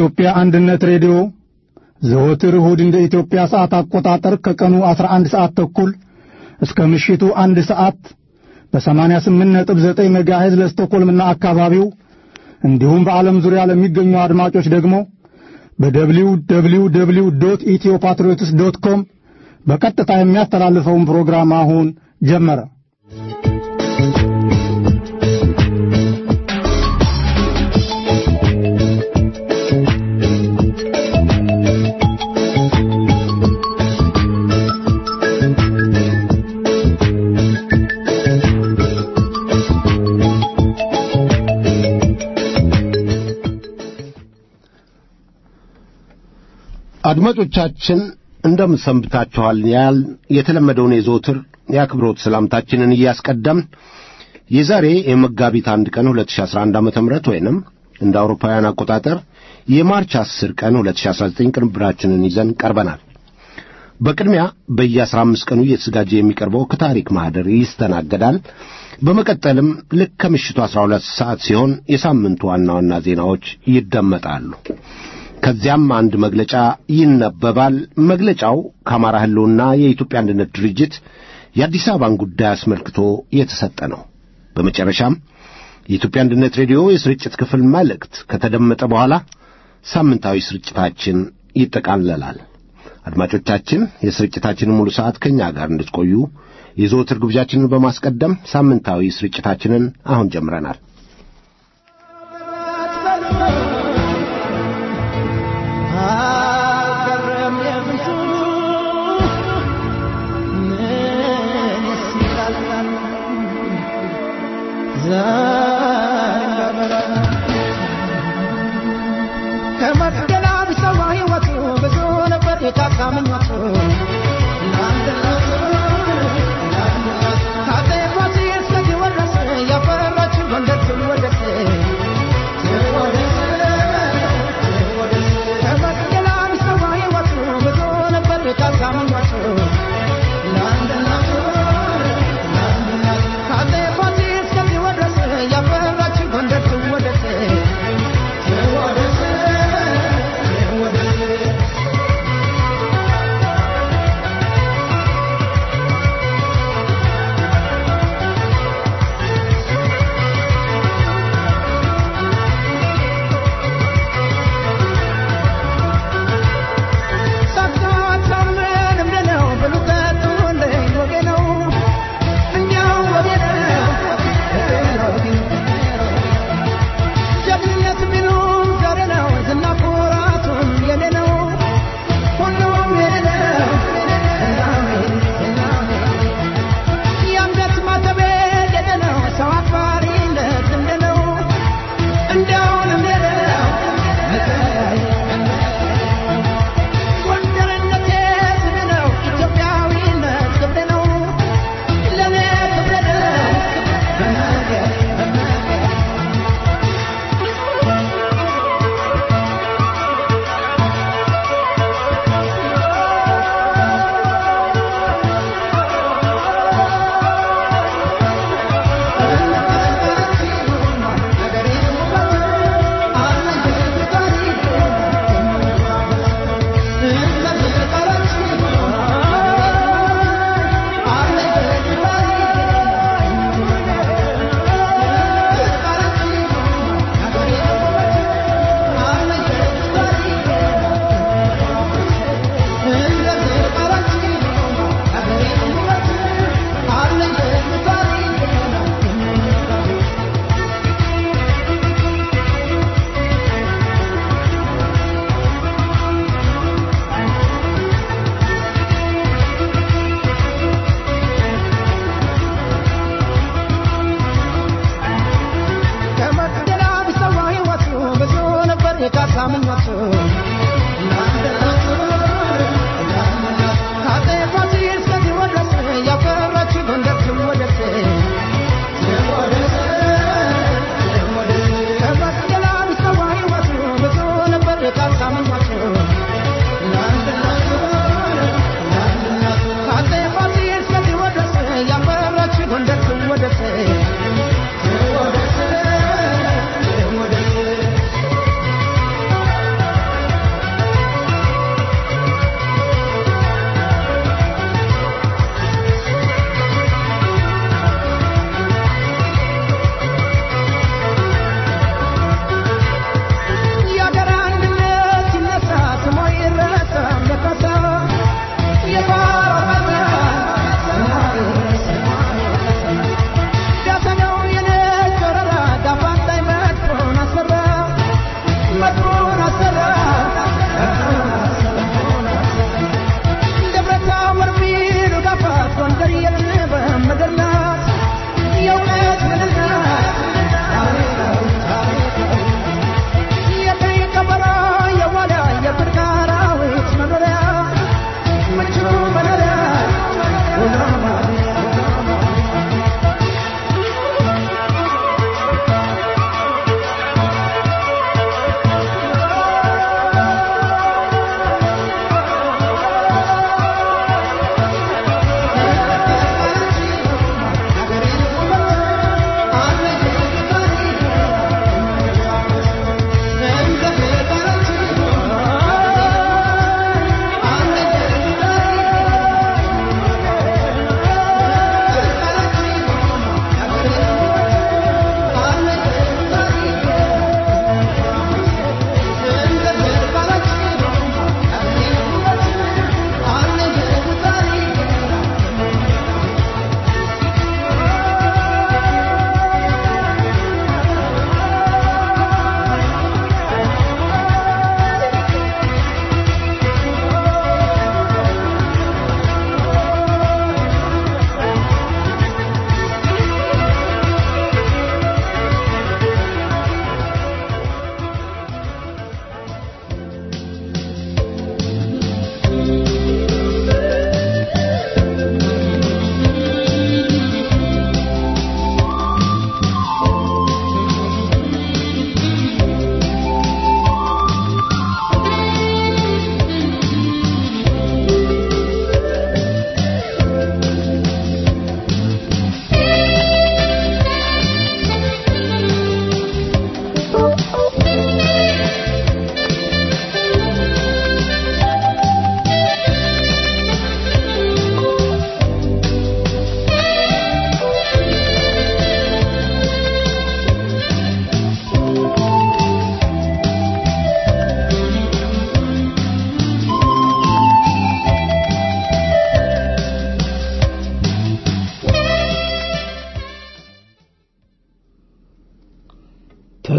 የኢትዮጵያ አንድነት ሬዲዮ ዘወትር እሁድ እንደ ኢትዮጵያ ሰዓት አቆጣጠር ከቀኑ 11 ሰዓት ተኩል እስከ ምሽቱ አንድ ሰዓት በ88.9 ሜጋሄዝ ለስቶኮልምና አካባቢው እንዲሁም በዓለም ዙሪያ ለሚገኙ አድማጮች ደግሞ በደብሊው ደብሊው ደብሊው ዶት ኢትዮ ፓትሪዮትስ ዶት ኮም በቀጥታ የሚያስተላልፈውን ፕሮግራም አሁን ጀመረ። አድማጮቻችን እንደምን ሰንብታችኋል? ያል የተለመደውን የዘወትር የአክብሮት ሰላምታችንን እያስቀደምን የዛሬ የመጋቢት አንድ ቀን 2011 ዓ.ም ወይንም እንደ አውሮፓውያን አቆጣጠር የማርች 10 ቀን 2019 ቅንብራችንን ይዘን ቀርበናል። በቅድሚያ በየ15 ቀኑ እየተዘጋጀ የሚቀርበው ከታሪክ ማህደር ይስተናገዳል። በመቀጠልም ልክ ከምሽቱ 12 ሰዓት ሲሆን የሳምንቱ ዋና ዋና ዜናዎች ይደመጣሉ። ከዚያም አንድ መግለጫ ይነበባል። መግለጫው ከአማራ ሕልውና የኢትዮጵያ አንድነት ድርጅት የአዲስ አበባን ጉዳይ አስመልክቶ የተሰጠ ነው። በመጨረሻም የኢትዮጵያ አንድነት ሬዲዮ የስርጭት ክፍል መልእክት ከተደመጠ በኋላ ሳምንታዊ ስርጭታችን ይጠቃለላል። አድማጮቻችን የስርጭታችንን ሙሉ ሰዓት ከእኛ ጋር እንድትቆዩ የዘወትር ግብዣችንን በማስቀደም ሳምንታዊ ስርጭታችንን አሁን ጀምረናል።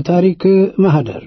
በታሪክ ማህደር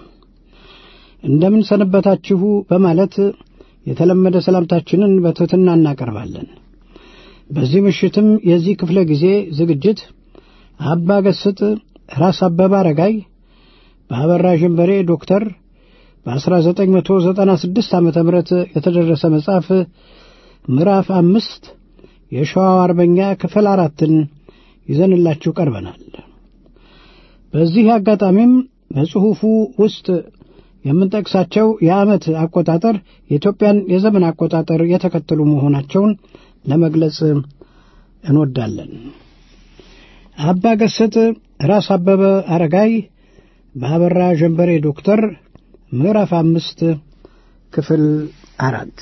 እንደምን ሰነበታችሁ በማለት የተለመደ ሰላምታችንን በትሕትና እናቀርባለን። በዚህ ምሽትም የዚህ ክፍለ ጊዜ ዝግጅት አባ ገስጥ ራስ አበበ አረጋይ በአበራ ዥንበሬ ዶክተር በ1996 ዓ ም የተደረሰ መጽሐፍ ምዕራፍ አምስት የሸዋው አርበኛ ክፍል አራትን ይዘንላችሁ ቀርበናል። በዚህ አጋጣሚም በጽሑፉ ውስጥ የምንጠቅሳቸው የዓመት አቆጣጠር የኢትዮጵያን የዘመን አቆጣጠር የተከተሉ መሆናቸውን ለመግለጽ እንወዳለን። አባ ገስጥ ራስ አበበ አረጋይ በአበራ ጀንበሬ ዶክተር ምዕራፍ አምስት ክፍል አራት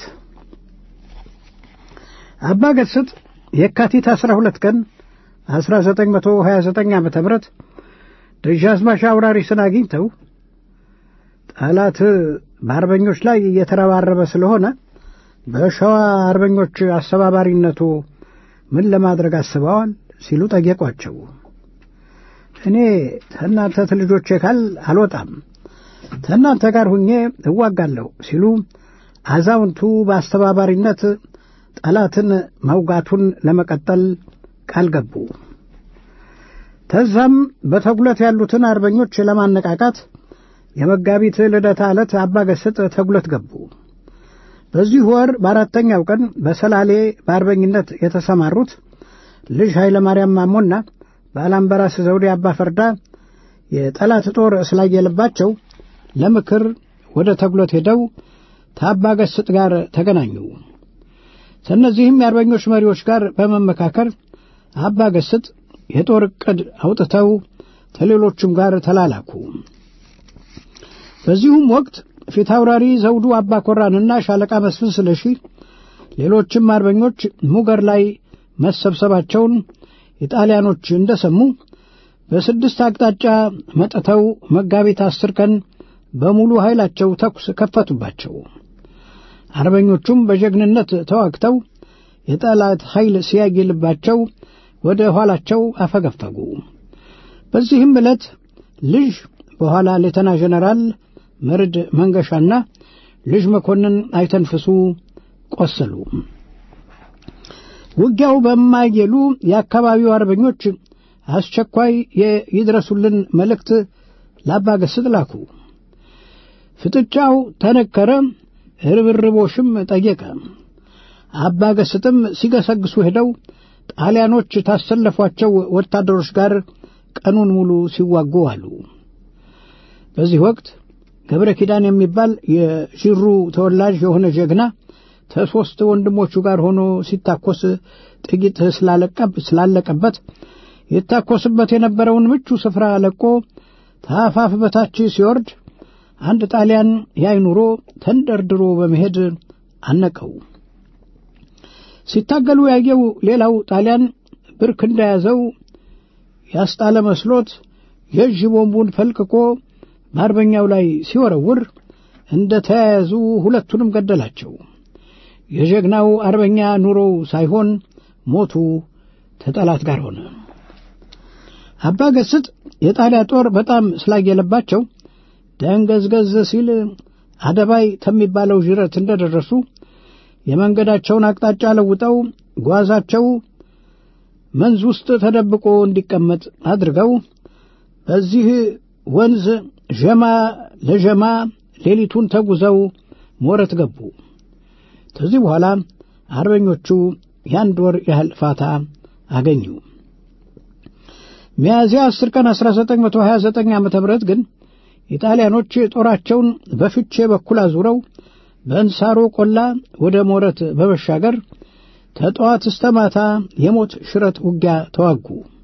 አባ ገስጥ የካቲት አስራ ሁለት ቀን አስራ ዘጠኝ መቶ ሀያ ዘጠኝ ዓመተ ምህረት ደጃዝማች አውራሪስን አግኝተው ጠላት በአርበኞች ላይ እየተረባረበ ስለሆነ በሸዋ አርበኞች አስተባባሪነቱ ምን ለማድረግ አስበዋል ሲሉ ጠየቋቸው። እኔ ከእናንተ ልጆቼ ካል አልወጣም ከእናንተ ጋር ሁኜ እዋጋለሁ ሲሉ አዛውንቱ በአስተባባሪነት ጠላትን መውጋቱን ለመቀጠል ቃል ገቡ። ተዛም በተጉለት ያሉትን አርበኞች ለማነቃቃት የመጋቢት ልደታ ዕለት አባ ገስጥ ተጉለት ገቡ። በዚህ ወር በአራተኛው ቀን በሰላሌ በአርበኝነት የተሰማሩት ልጅ ኃይለ ማርያም ማሞና በአላምበራስ ዘውዴ አባ ፈርዳ የጠላት ጦር ስላየለባቸው ለምክር ወደ ተጉለት ሄደው ከአባ ገስጥ ጋር ተገናኙ። ከእነዚህም የአርበኞች መሪዎች ጋር በመመካከር አባ ገስጥ የጦር ዕቅድ አውጥተው ከሌሎቹም ጋር ተላላኩ። በዚሁም ወቅት ፊታውራሪ ዘውዱ አባ ኮራንና ሻለቃ መስፍን ስለሺ ሌሎችም አርበኞች ሙገር ላይ መሰብሰባቸውን ኢጣሊያኖች እንደሰሙ በስድስት አቅጣጫ መጥተው መጋቢት አስር ቀን በሙሉ ኃይላቸው ተኩስ ከፈቱባቸው። አርበኞቹም በጀግንነት ተዋግተው የጠላት ኃይል ሲያጌልባቸው ወደ ኋላቸው አፈገፈጉ። በዚህም ዕለት ልጅ በኋላ ሌተና ጀነራል መርድ መንገሻና ልጅ መኮንን አይተንፍሱ ቆሰሉ። ውጊያው በማይጌሉ የአካባቢው አርበኞች አስቸኳይ የይድረሱልን መልእክት ለአባ ገስጥ ላኩ። ፍጥጫው ተነከረ፣ ርብርቦሽም ጠየቀ። አባ ገስጥም ሲገሰግሱ ሄደው ጣሊያኖች ታሰለፏቸው ወታደሮች ጋር ቀኑን ሙሉ ሲዋጉ አሉ። በዚህ ወቅት ገብረ ኪዳን የሚባል የዥሩ ተወላጅ የሆነ ጀግና ከሦስት ወንድሞቹ ጋር ሆኖ ሲታኮስ ጥቂት ስላለቀበት ይታኮስበት የነበረውን ምቹ ስፍራ ለቆ ታፋፍ በታች ሲወርድ አንድ ጣሊያን ያይኑሮ ተንደርድሮ በመሄድ አነቀው። ሲታገሉ ያየው ሌላው ጣሊያን ብርክ እንደያዘው ያስጣለ መስሎት የእጅ ቦምቡን ፈልቅቆ በአርበኛው ላይ ሲወረውር እንደ ተያያዙ ሁለቱንም ገደላቸው። የጀግናው አርበኛ ኑሮው ሳይሆን ሞቱ ተጠላት ጋር ሆነ። አባ ገስጥ የጣሊያ ጦር በጣም ስላየለባቸው ደንገዝገዝ ሲል አደባይ ከሚባለው ዥረት እንደደረሱ የመንገዳቸውን አቅጣጫ ለውጠው ጓዛቸው መንዝ ውስጥ ተደብቆ እንዲቀመጥ አድርገው በዚህ ወንዝ ዠማ ለዠማ ሌሊቱን ተጉዘው ሞረት ገቡ። ከዚህ በኋላ አርበኞቹ የአንድ ወር ያህል ፋታ አገኙ። ሚያዝያ 10 ቀን 1929 ዓ ም ግን ኢጣሊያኖች ጦራቸውን በፍቼ በኩል አዙረው በእንሳሮ ቆላ ወደ ሞረት በመሻገር ከጠዋት እስተ ማታ የሞት ሽረት ውጊያ ተዋጉ።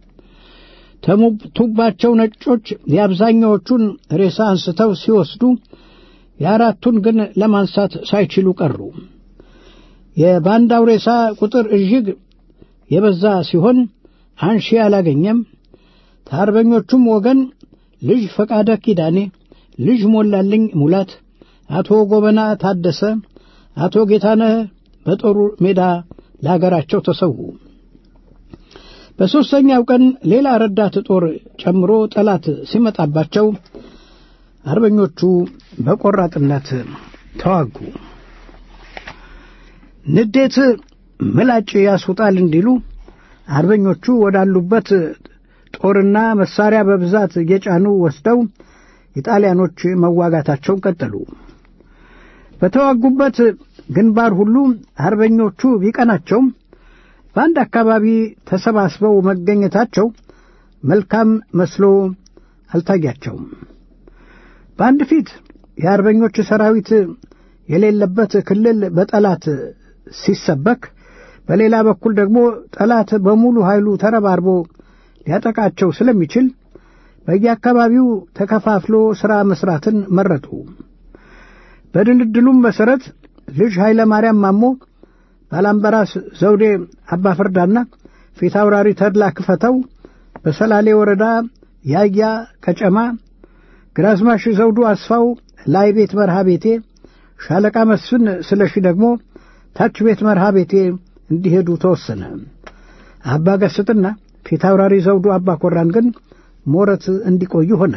ተሙቱባቸው ነጮች የአብዛኛዎቹን ሬሳ አንስተው ሲወስዱ የአራቱን ግን ለማንሳት ሳይችሉ ቀሩ። የባንዳው ሬሳ ቁጥር እጅግ የበዛ ሲሆን አንሺ አላገኘም። ከአርበኞቹም ወገን ልጅ ፈቃደ ኪዳኔ፣ ልጅ ሞላልኝ ሙላት፣ አቶ ጎበና ታደሰ፣ አቶ ጌታነህ በጦሩ ሜዳ ለአገራቸው ተሰዉ። በሦስተኛው ቀን ሌላ ረዳት ጦር ጨምሮ ጠላት ሲመጣባቸው አርበኞቹ በቆራጥነት ተዋጉ። ንዴት ምላጭ ያስውጣል እንዲሉ አርበኞቹ ወዳሉበት ጦርና መሳሪያ በብዛት እየጫኑ ወስደው ኢጣሊያኖች መዋጋታቸውን ቀጠሉ። በተዋጉበት ግንባር ሁሉ አርበኞቹ ቢቀናቸውም በአንድ አካባቢ ተሰባስበው መገኘታቸው መልካም መስሎ አልታያቸውም። በአንድ ፊት የአርበኞች ሰራዊት የሌለበት ክልል በጠላት ሲሰበክ፣ በሌላ በኩል ደግሞ ጠላት በሙሉ ኃይሉ ተረባርቦ ሊያጠቃቸው ስለሚችል በየአካባቢው ተከፋፍሎ ሥራ መሥራትን መረጡ። በድልድሉም መሠረት ልጅ ኃይለ ማርያም ማሞ፣ ባላምበራስ ዘውዴ አባፈርዳና ፊት አውራሪ ተድላ ክፈተው በሰላሌ ወረዳ ያያ ቀጨማ፣ ግራዝማሽ ዘውዱ አስፋው ላይ ቤት መርሃ ቤቴ፣ ሻለቃ መስፍን ስለሺ ደግሞ ታች ቤት መርሃ ቤቴ እንዲሄዱ ተወሰነ። አባ ገስጥና ፊት አውራሪ ዘውዱ አባ ኮራን ግን ሞረት እንዲቆዩ ሆነ።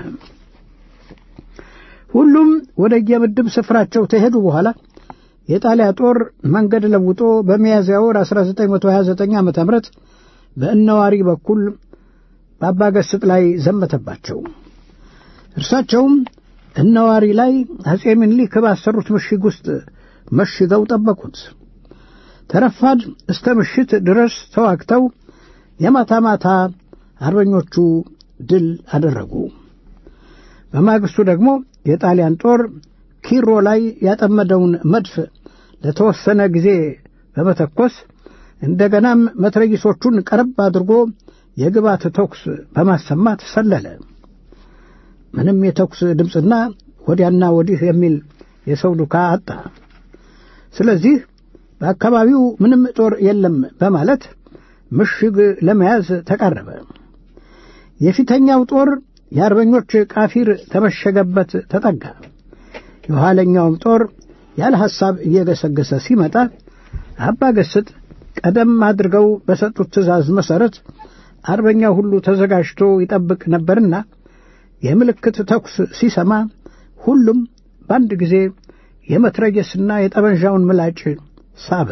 ሁሉም ወደ የምድብ ስፍራቸው ተሄዱ በኋላ የጣሊያ ጦር መንገድ ለውጦ በሚያዝያ ወር 1929 ዓ ም በእነዋሪ በኩል በአባ ገስጥ ላይ ዘመተባቸው። እርሳቸውም እነዋሪ ላይ አጼ ምኒልክ ባሰሩት ምሽግ ውስጥ መሽገው ጠበቁት። ተረፋድ እስተ ምሽት ድረስ ተዋግተው የማታ ማታ አርበኞቹ ድል አደረጉ። በማግስቱ ደግሞ የጣሊያን ጦር ኪሮ ላይ ያጠመደውን መድፍ ለተወሰነ ጊዜ በመተኮስ እንደገናም መትረጊሶቹን ቀረብ አድርጎ የግባት ተኩስ በማሰማት ሰለለ። ምንም የተኩስ ድምፅና ወዲያና ወዲህ የሚል የሰው ዱካ አጣ። ስለዚህ በአካባቢው ምንም ጦር የለም በማለት ምሽግ ለመያዝ ተቃረበ። የፊተኛው ጦር የአርበኞች ቃፊር ተመሸገበት ተጠጋ። የኋለኛውም ጦር ያለ ሐሳብ እየገሰገሰ ሲመጣ አባ ገስጥ ቀደም አድርገው በሰጡት ትእዛዝ መሠረት አርበኛው ሁሉ ተዘጋጅቶ ይጠብቅ ነበርና የምልክት ተኩስ ሲሰማ ሁሉም በአንድ ጊዜ የመትረየስና የጠመንዣውን ምላጭ ሳበ።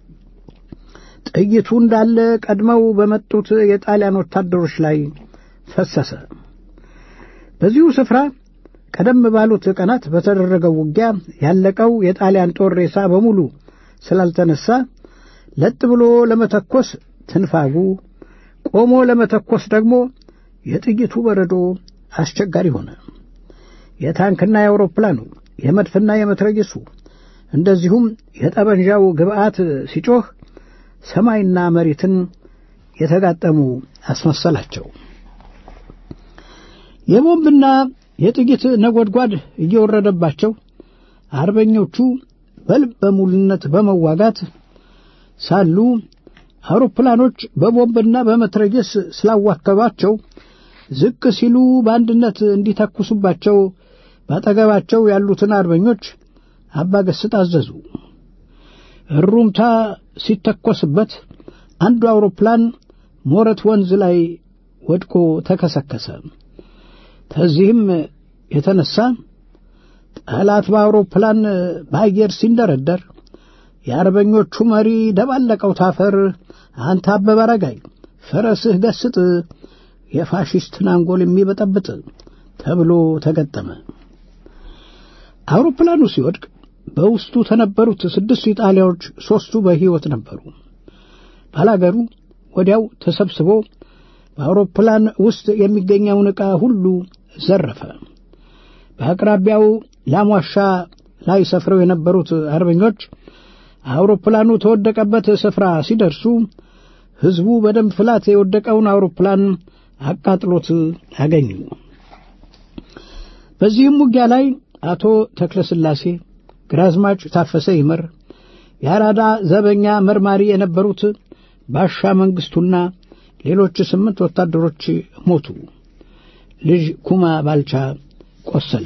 ጥይቱ እንዳለ ቀድመው በመጡት የጣሊያን ወታደሮች ላይ ፈሰሰ። በዚሁ ስፍራ ቀደም ባሉት ቀናት በተደረገው ውጊያ ያለቀው የጣሊያን ጦር ሬሳ በሙሉ ስላልተነሳ ለጥ ብሎ ለመተኮስ ትንፋጉ፣ ቆሞ ለመተኮስ ደግሞ የጥይቱ በረዶ አስቸጋሪ ሆነ። የታንክና የአውሮፕላኑ የመድፍና የመትረየሱ እንደዚሁም የጠመንጃው ግብዓት ሲጮህ ሰማይና መሬትን የተጋጠሙ አስመሰላቸው። የቦምብና የጥይት ነጎድጓድ እየወረደባቸው አርበኞቹ በልበ ሙሉነት በመዋጋት ሳሉ አውሮፕላኖች በቦምብና በመትረየስ ስላዋከባቸው ዝቅ ሲሉ በአንድነት እንዲተኩሱባቸው ባጠገባቸው ያሉትን አርበኞች አባ ገስጥ አዘዙ። እሩምታ ሲተኮስበት አንዱ አውሮፕላን ሞረት ወንዝ ላይ ወድቆ ተከሰከሰ። ከዚህም የተነሳ ጠላት በአውሮፕላን በአየር ሲንደረደር የአርበኞቹ መሪ ደባለቀው ታፈር አንተ አበበ አረጋይ ፈረስህ ገስጥ የፋሽስትን አንጎል የሚበጠብጥ ተብሎ ተገጠመ። አውሮፕላኑ ሲወድቅ በውስጡ ከነበሩት ስድስቱ ኢጣሊያዎች ሦስቱ በሕይወት ነበሩ። ባላገሩ ወዲያው ተሰብስቦ በአውሮፕላን ውስጥ የሚገኘውን ዕቃ ሁሉ ዘረፈ። በአቅራቢያው ላሟሻ ላይ ሰፍረው የነበሩት አርበኞች አውሮፕላኑ ተወደቀበት ስፍራ ሲደርሱ ሕዝቡ በደም ፍላት የወደቀውን አውሮፕላን አቃጥሎት አገኙ። በዚህም ውጊያ ላይ አቶ ተክለስላሴ፣ ግራዝማች ታፈሰ ይመር፣ የአራዳ ዘበኛ መርማሪ የነበሩት ባሻ መንግስቱና ሌሎች ስምንት ወታደሮች ሞቱ። ልጅ ኩማ ባልቻ ቆሰለ።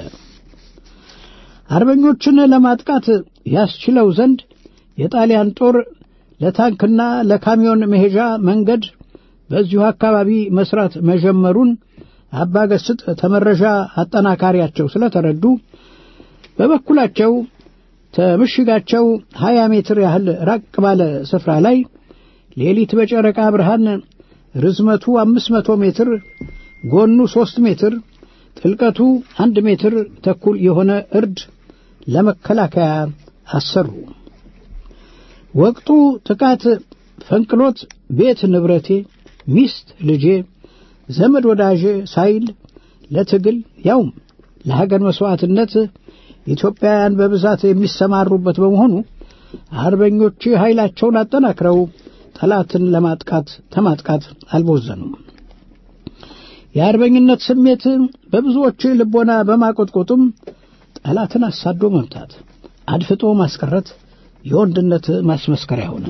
አርበኞችን ለማጥቃት ያስችለው ዘንድ የጣሊያን ጦር ለታንክና ለካሚዮን መሄጃ መንገድ በዚሁ አካባቢ መስራት መጀመሩን አባገስጥ ተመረዣ አጠናካሪያቸው ስለተረዱ በበኩላቸው ከምሽጋቸው ሀያ ሜትር ያህል ራቅ ባለ ስፍራ ላይ ሌሊት በጨረቃ ብርሃን ርዝመቱ አምስት መቶ ሜትር ጎኑ ሦስት ሜትር ጥልቀቱ አንድ ሜትር ተኩል የሆነ እርድ ለመከላከያ አሰሩ። ወቅቱ ጥቃት ፈንቅሎት ቤት ንብረቴ፣ ሚስት፣ ልጄ፣ ዘመድ ወዳጄ ሳይል ለትግል ያውም ለሀገር መሥዋዕትነት ኢትዮጵያውያን በብዛት የሚሰማሩበት በመሆኑ አርበኞች ኃይላቸውን አጠናክረው ጠላትን ለማጥቃት ተማጥቃት አልቦዘኑም። የአርበኝነት ስሜት በብዙዎች ልቦና በማቆጥቆጡም ጠላትን አሳዶ መምታት፣ አድፍጦ ማስቀረት የወንድነት ማስመስከሪያ ሆነ።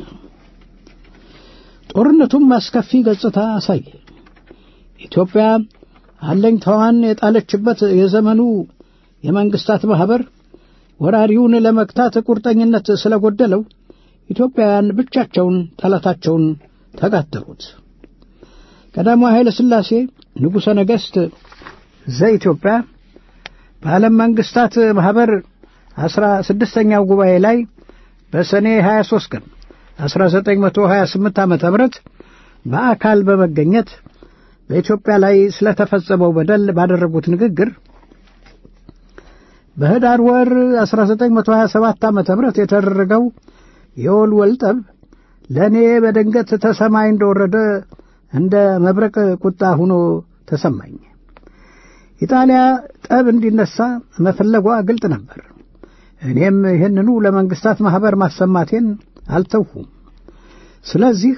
ጦርነቱም አስከፊ ገጽታ አሳየ። ኢትዮጵያ አለኝታዋን የጣለችበት የዘመኑ የመንግስታት ማኅበር ወራሪውን ለመግታት ቁርጠኝነት ስለጎደለው ኢትዮጵያውያን ብቻቸውን ጠላታቸውን ተጋደሉት። ቀዳማዊ ኃይለ ሥላሴ ንጉሠ ነገሥት ዘኢትዮጵያ በዓለም መንግስታት ማኅበር አስራ ስድስተኛው ጉባኤ ላይ በሰኔ 23 ቀን 1928 ዓ ም በአካል በመገኘት በኢትዮጵያ ላይ ስለተፈጸመው በደል ባደረጉት ንግግር በህዳር ወር 1927 ዓ ም የተደረገው የወልወል ጠብ ለእኔ በድንገት ተሰማይ እንደወረደ እንደ መብረቅ ቁጣ ሆኖ ተሰማኝ። ኢጣሊያ ጠብ እንዲነሳ መፈለጓ ግልጥ ነበር። እኔም ይህንኑ ለመንግስታት ማኅበር ማሰማቴን አልተውሁም። ስለዚህ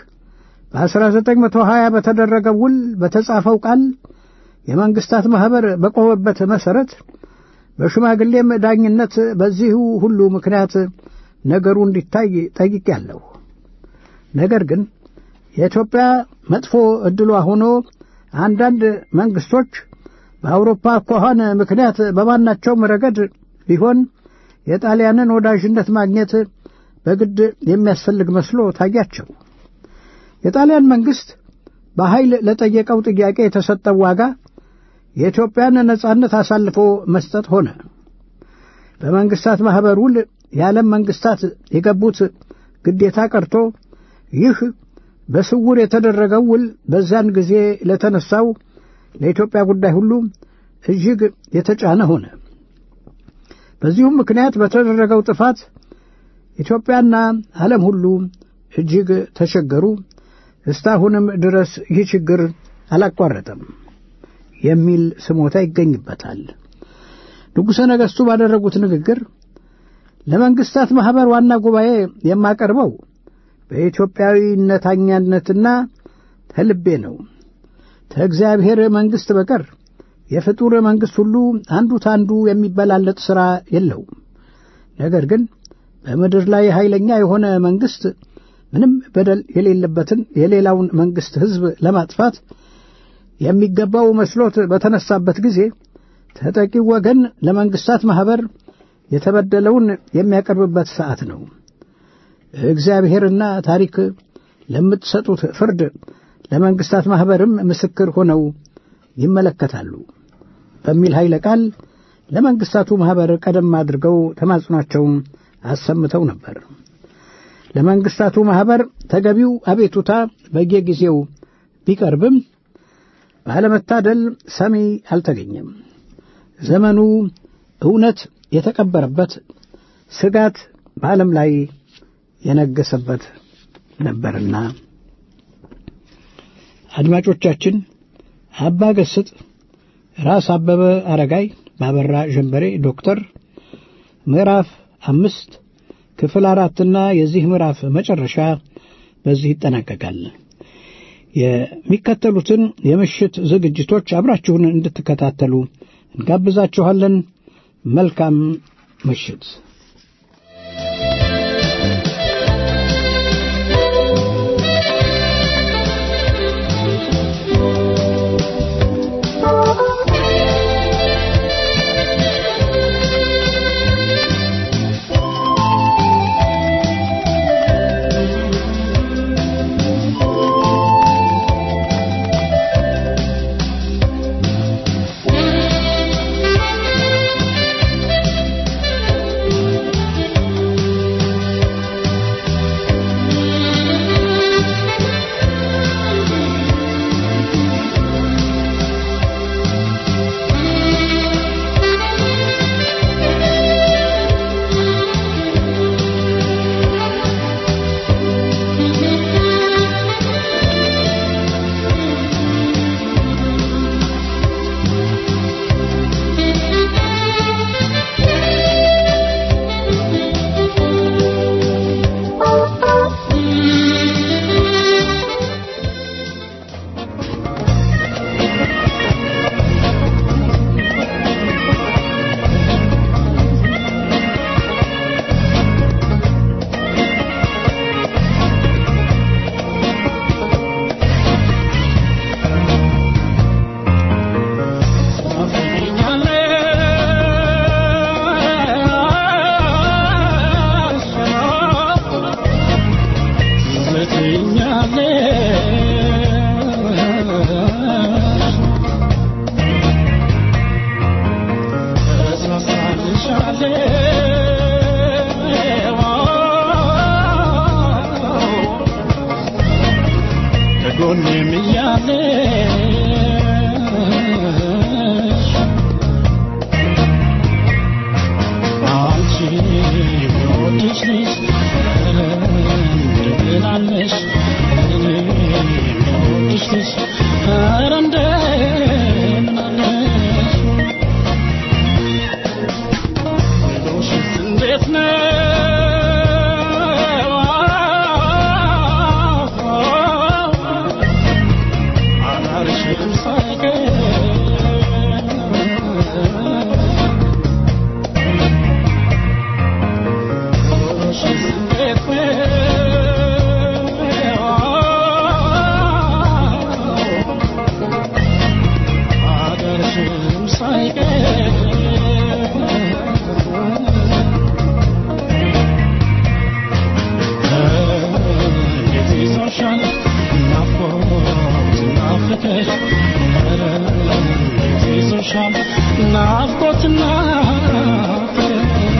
በ1920 በተደረገው ውል በተጻፈው ቃል የመንግስታት ማኅበር በቆመበት መሠረት በሽማግሌም ዳኝነት በዚሁ ሁሉ ምክንያት ነገሩ እንዲታይ ጠይቄያለሁ። ነገር ግን የኢትዮጵያ መጥፎ ዕድሏ ሆኖ አንዳንድ መንግስቶች በአውሮፓ አኳኋን ምክንያት በማናቸውም ረገድ ቢሆን የጣሊያንን ወዳጅነት ማግኘት በግድ የሚያስፈልግ መስሎ ታያቸው። የጣሊያን መንግስት በኃይል ለጠየቀው ጥያቄ የተሰጠው ዋጋ የኢትዮጵያን ነጻነት አሳልፎ መስጠት ሆነ። በመንግስታት ማኅበር ውል የዓለም መንግስታት የገቡት ግዴታ ቀርቶ ይህ በስውር የተደረገው ውል በዚያን ጊዜ ለተነሳው ለኢትዮጵያ ጉዳይ ሁሉ እጅግ የተጫነ ሆነ። በዚሁም ምክንያት በተደረገው ጥፋት ኢትዮጵያና ዓለም ሁሉ እጅግ ተቸገሩ። እስካሁንም ድረስ ይህ ችግር አላቋረጠም የሚል ስሞታ ይገኝበታል። ንጉሠ ነገሥቱ ባደረጉት ንግግር ለመንግስታት ማኅበር ዋና ጉባኤ የማቀርበው በኢትዮጵያዊነተኛነትና ተልቤ ነው። ከእግዚአብሔር መንግሥት በቀር የፍጡር መንግሥት ሁሉ አንዱ ታንዱ የሚበላለጥ ሥራ የለውም። ነገር ግን በምድር ላይ ኃይለኛ የሆነ መንግሥት ምንም በደል የሌለበትን የሌላውን መንግሥት ሕዝብ ለማጥፋት የሚገባው መስሎት በተነሳበት ጊዜ ተጠቂው ወገን ለመንግስታት ማኅበር የተበደለውን የሚያቀርብበት ሰዓት ነው። እግዚአብሔርና ታሪክ ለምትሰጡት ፍርድ ለመንግስታት ማኅበርም ምስክር ሆነው ይመለከታሉ በሚል ኃይለ ቃል ለመንግስታቱ ማኅበር ቀደም አድርገው ተማጽኗቸውን አሰምተው ነበር። ለመንግስታቱ ማኅበር ተገቢው አቤቱታ በየጊዜው ቢቀርብም ባለመታደል ሰሚ አልተገኘም። ዘመኑ እውነት የተቀበረበት ስጋት በዓለም ላይ የነገሰበት ነበርና አድማጮቻችን አባ ገስጥ ራስ አበበ አረጋይ ባበራ ጀንበሬ ዶክተር ምዕራፍ አምስት ክፍል አራትና የዚህ ምዕራፍ መጨረሻ በዚህ ይጠናቀቃል። የሚከተሉትን የምሽት ዝግጅቶች አብራችሁን እንድትከታተሉ እንጋብዛችኋለን። መልካም ምሽት። ከጎኔም እያለሽ አንቺ የምወድሽ ልጅ እንደምን አለሽ እኔ የምወድሽ ልጅ ኧረ እንደምን አለሽ ኑሮሽስ እንዴት ነው አዳርሽም ሳይቀር ኑሮሽስ እንዴት ነው አዳርሽም ሳይቀር እንዴት ይዞሻል ናፍቆትና ፍቅር ኧረ እንዴት ይዞሻል ናፍቆትና ፍቅር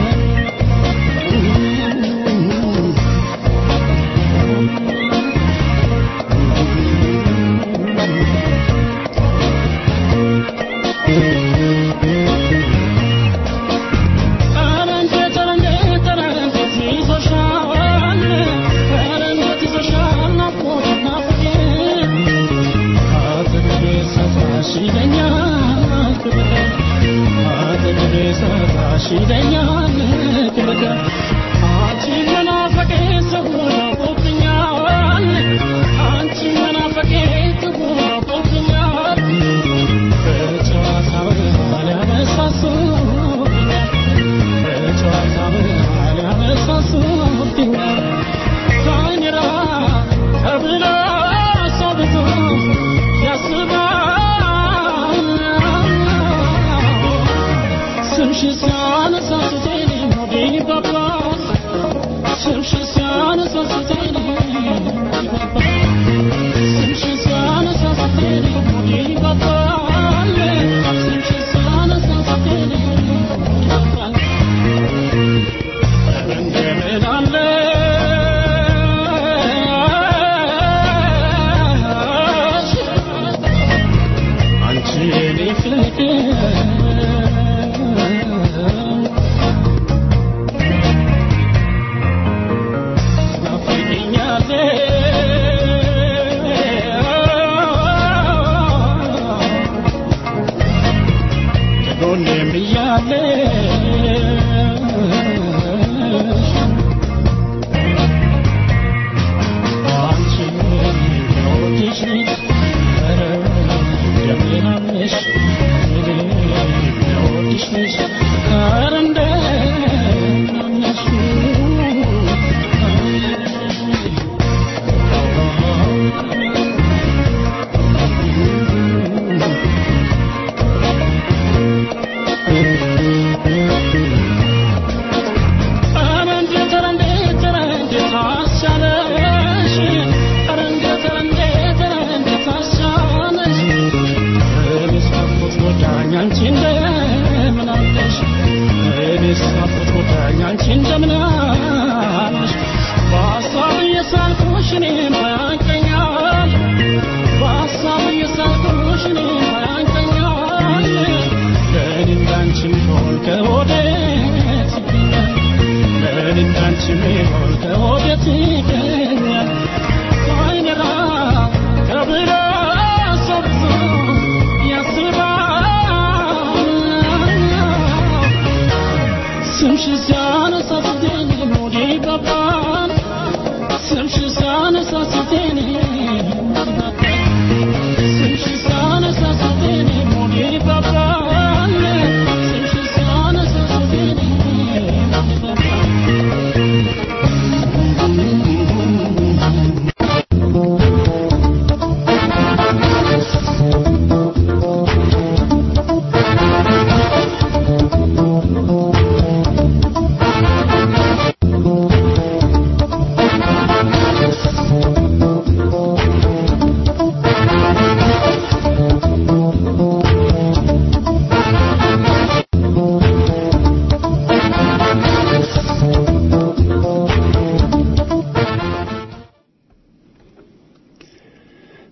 ኧረ እንዴት ኧረ እንዴት ኧረ እንዴት ይዞሻል ኧረ እንዴት ይዞሻል ናፍቆትና ፍቅር አጠገቤ ሰፋሽ ይለኛል ክብር አጠገቤ ሰፋሽ ይለኛል ክብር አንቺ መናፈቄ ሰውሮብኛል አንቺ መናፈቄ ሰውሮብኛል በጨዋታ በመሃል ያነሳሱብኛል በጨዋታ በመሃል ያነሳሱብኛል ካይኔራ ተብሎ ሰው ብዙ ያስባል ስምሽ ሲያነሳ ፊቴን ሆዴ ይባባል ስምሽ ሲያነሳ ፊቴን ይባባል ስምሽ ሲያነሳ ፊቴን ሆዴ ይባባል ስምሽ ሲያነሳ ፊቴን ይባባል እንደምን አለሽ አንቺ የኔ ፍቅር ናፍቀኛለሽ ከጎኔም እያለሽ አንቺ የምወድሽ ልጅ ኧረ እንደምን አለሽ እኔ የምወድሽ ልጅ ኧረ እንደምን አለሽ ኧረ እንዴት ኧረ እንዴት ኧረ እንዴት አስቻለሽ ኧረ እንዴት ኧረ እንዴት ኧረ እንዴት አስቻለሽ እኔስ ናፍቆት ጎዳኝ አንቺ እንደምን አለሽ እኔስ ናፍቆት ጎዳኝ አንቺ እንደምን አለሽ በሀሳብ እየሳልኩሽ እኔም ያንቀኛል በሀሳብ እየሳልኩሽ እኔም ያንቀኛል ለእኔ እንዳንቺ የሚሆን ከወዴት ይገኛል ለእኔ እንዳንቺ የሚሆን ከወዴት ይገኛል አይነራ ተብሎ ሰው ብዙ ያስባል ስምሽ ሲያነሳ ፊቴን ሆዴ ይባባል ስምሽ ሲያነሳ ፊቴን ይባባል ስምሽ ሲያነሳ ፊቴን ሆዴ ይባባል ስምሽ ሲያነሳ ፊቴን ይባባል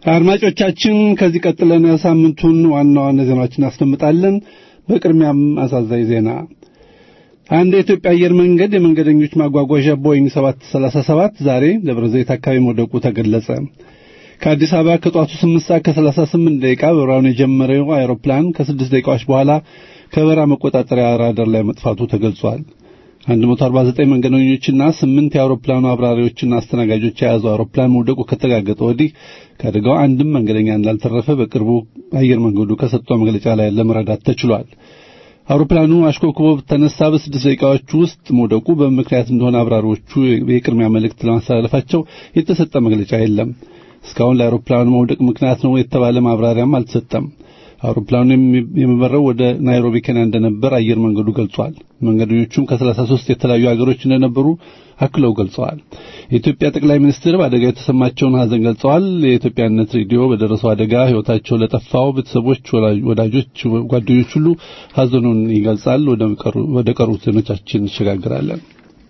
አድማጮቻችን ከዚህ ቀጥለን ሳምንቱን ዋና ዋና ዜናዎችን እናስደምጣለን። በቅድሚያም አሳዛኝ ዜና አንድ የኢትዮጵያ አየር መንገድ የመንገደኞች ማጓጓዣ ቦይንግ 737 ዛሬ ደብረ ዘይት አካባቢ መውደቁ ተገለጸ። ከአዲስ አበባ ከጧቱ 8 ሰዓት ከ38 ደቂቃ በረራውን የጀመረው አውሮፕላን ከስድስት ደቂቃዎች በኋላ ከበረራ መቆጣጠሪያ ራዳር ላይ መጥፋቱ ተገልጿል። 149 መንገደኞችና ስምንት የአውሮፕላኑ አብራሪዎችና አስተናጋጆች የያዘው አውሮፕላን መውደቁ ከተረጋገጠ ወዲህ ከአደጋው አንድም መንገደኛ እንዳልተረፈ በቅርቡ አየር መንገዱ ከሰጠው መግለጫ ላይ ለመረዳት ተችሏል። አውሮፕላኑ አሽኮብኮቦ ተነሳ በስድስት ደቂቃዎች ውስጥ መውደቁ በምክንያት እንደሆነ አብራሪዎቹ የቅድሚያ መልእክት ለማስተላለፋቸው የተሰጠ መግለጫ የለም። እስካሁን ለአውሮፕላኑ መውደቅ ምክንያት ነው የተባለ ማብራሪያም አልተሰጠም። አውሮፕላኑ የሚበረው ወደ ናይሮቢ ኬንያ እንደነበር አየር መንገዱ ገልጿል። መንገደኞቹም ከ33 የተለያዩ ሀገሮች እንደነበሩ አክለው ገልጸዋል። የኢትዮጵያ ጠቅላይ ሚኒስትር በአደጋው የተሰማቸውን ሐዘን ገልጸዋል። የኢትዮጵያነት ሬዲዮ በደረሰው አደጋ ሕይወታቸው ለጠፋው ቤተሰቦች፣ ወዳጆች፣ ጓደኞች ሁሉ ሐዘኑን ይገልጻል። ወደ ቀሩት ዜናዎቻችን እንሸጋግራለን።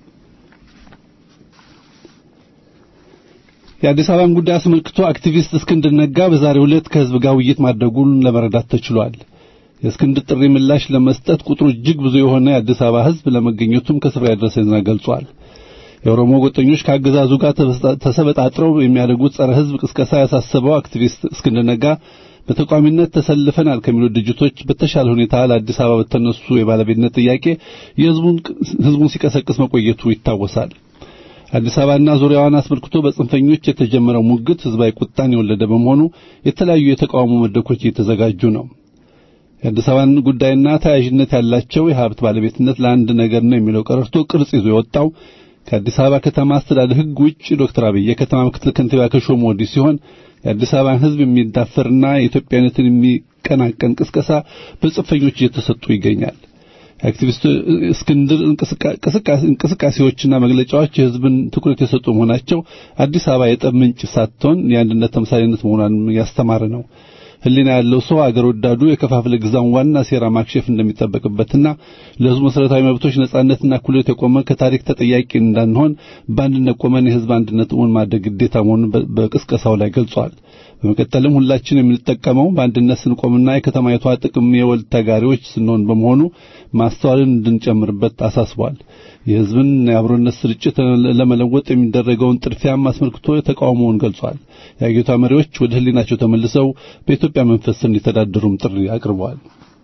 የአዲስ አበባን ጉዳይ አስመልክቶ አክቲቪስት እስክንድር ነጋ በዛሬው ዕለት ከህዝብ ጋር ውይይት ማድረጉን ለመረዳት ተችሏል። የእስክንድር ጥሪ ምላሽ ለመስጠት ቁጥሩ እጅግ ብዙ የሆነ የአዲስ አበባ ህዝብ ለመገኘቱም ከስፍራ የደረሰ ዜና ገልጿል። የኦሮሞ ጎጠኞች ከአገዛዙ ጋር ተሰበጣጥረው የሚያደርጉት ጸረ ህዝብ ቅስቀሳ ያሳሰበው አክቲቪስት እስክንድር ነጋ በተቋሚነት ተሰልፈናል ከሚሉ ድርጅቶች በተሻለ ሁኔታ ለአዲስ አበባ በተነሱ የባለቤትነት ጥያቄ የህዝቡን ሲቀሰቅስ መቆየቱ ይታወሳል። አዲስ አበባና ዙሪያዋን አስመልክቶ በጽንፈኞች የተጀመረው ሙግት ህዝባዊ ቁጣን የወለደ በመሆኑ የተለያዩ የተቃውሞ መድረኮች እየተዘጋጁ ነው። የአዲስ አበባን ጉዳይና ተያያዥነት ያላቸው የሀብት ባለቤትነት ለአንድ ነገር ነው የሚለው ቀረርቶ ቅርጽ ይዞ የወጣው ከአዲስ አበባ ከተማ አስተዳደር ህግ ውጭ ዶክተር አብይ የከተማ ምክትል ከንቲባ ከሾሙ ወዲህ ሲሆን የአዲስ አበባን ህዝብ የሚዳፈርና የኢትዮጵያነትን የሚቀናቀን ቅስቀሳ በጽንፈኞች እየተሰጡ ይገኛል። የአክቲቪስት እስክንድር እንቅስቃሴዎችና መግለጫዎች የህዝብን ትኩረት የሰጡ መሆናቸው አዲስ አበባ የጠብ ምንጭ ሳትሆን የአንድነት ተምሳሌነት መሆኗን ያስተማረ ነው። ህሊና ያለው ሰው አገር ወዳዱ የከፋፍለ ግዛውን ዋና ሴራ ማክሸፍ እንደሚጠበቅበትና ለህዝቡ መሰረታዊ መብቶች ነጻነትና እኩልነት የቆመ ከታሪክ ተጠያቂ እንዳንሆን በአንድነት ቆመን የህዝብ አንድነት እውን ማድረግ ግዴታ መሆኑን በቅስቀሳው ላይ ገልጿል። በመቀጠልም ሁላችን የምንጠቀመው በአንድነት ስንቆምና የከተማይቷ ጥቅም የወል ተጋሪዎች ስንሆን በመሆኑ ማስተዋልን እንድንጨምርበት አሳስቧል። የህዝብን የአብሮነት ስርጭት ለመለወጥ የሚደረገውን ጥድፊያም አስመልክቶ ተቃውሞውን ገልጿል። የአገሪቷ መሪዎች ወደ ህሊናቸው ተመልሰው በኢትዮጵያ መንፈስ እንዲተዳደሩም ጥሪ አቅርበዋል።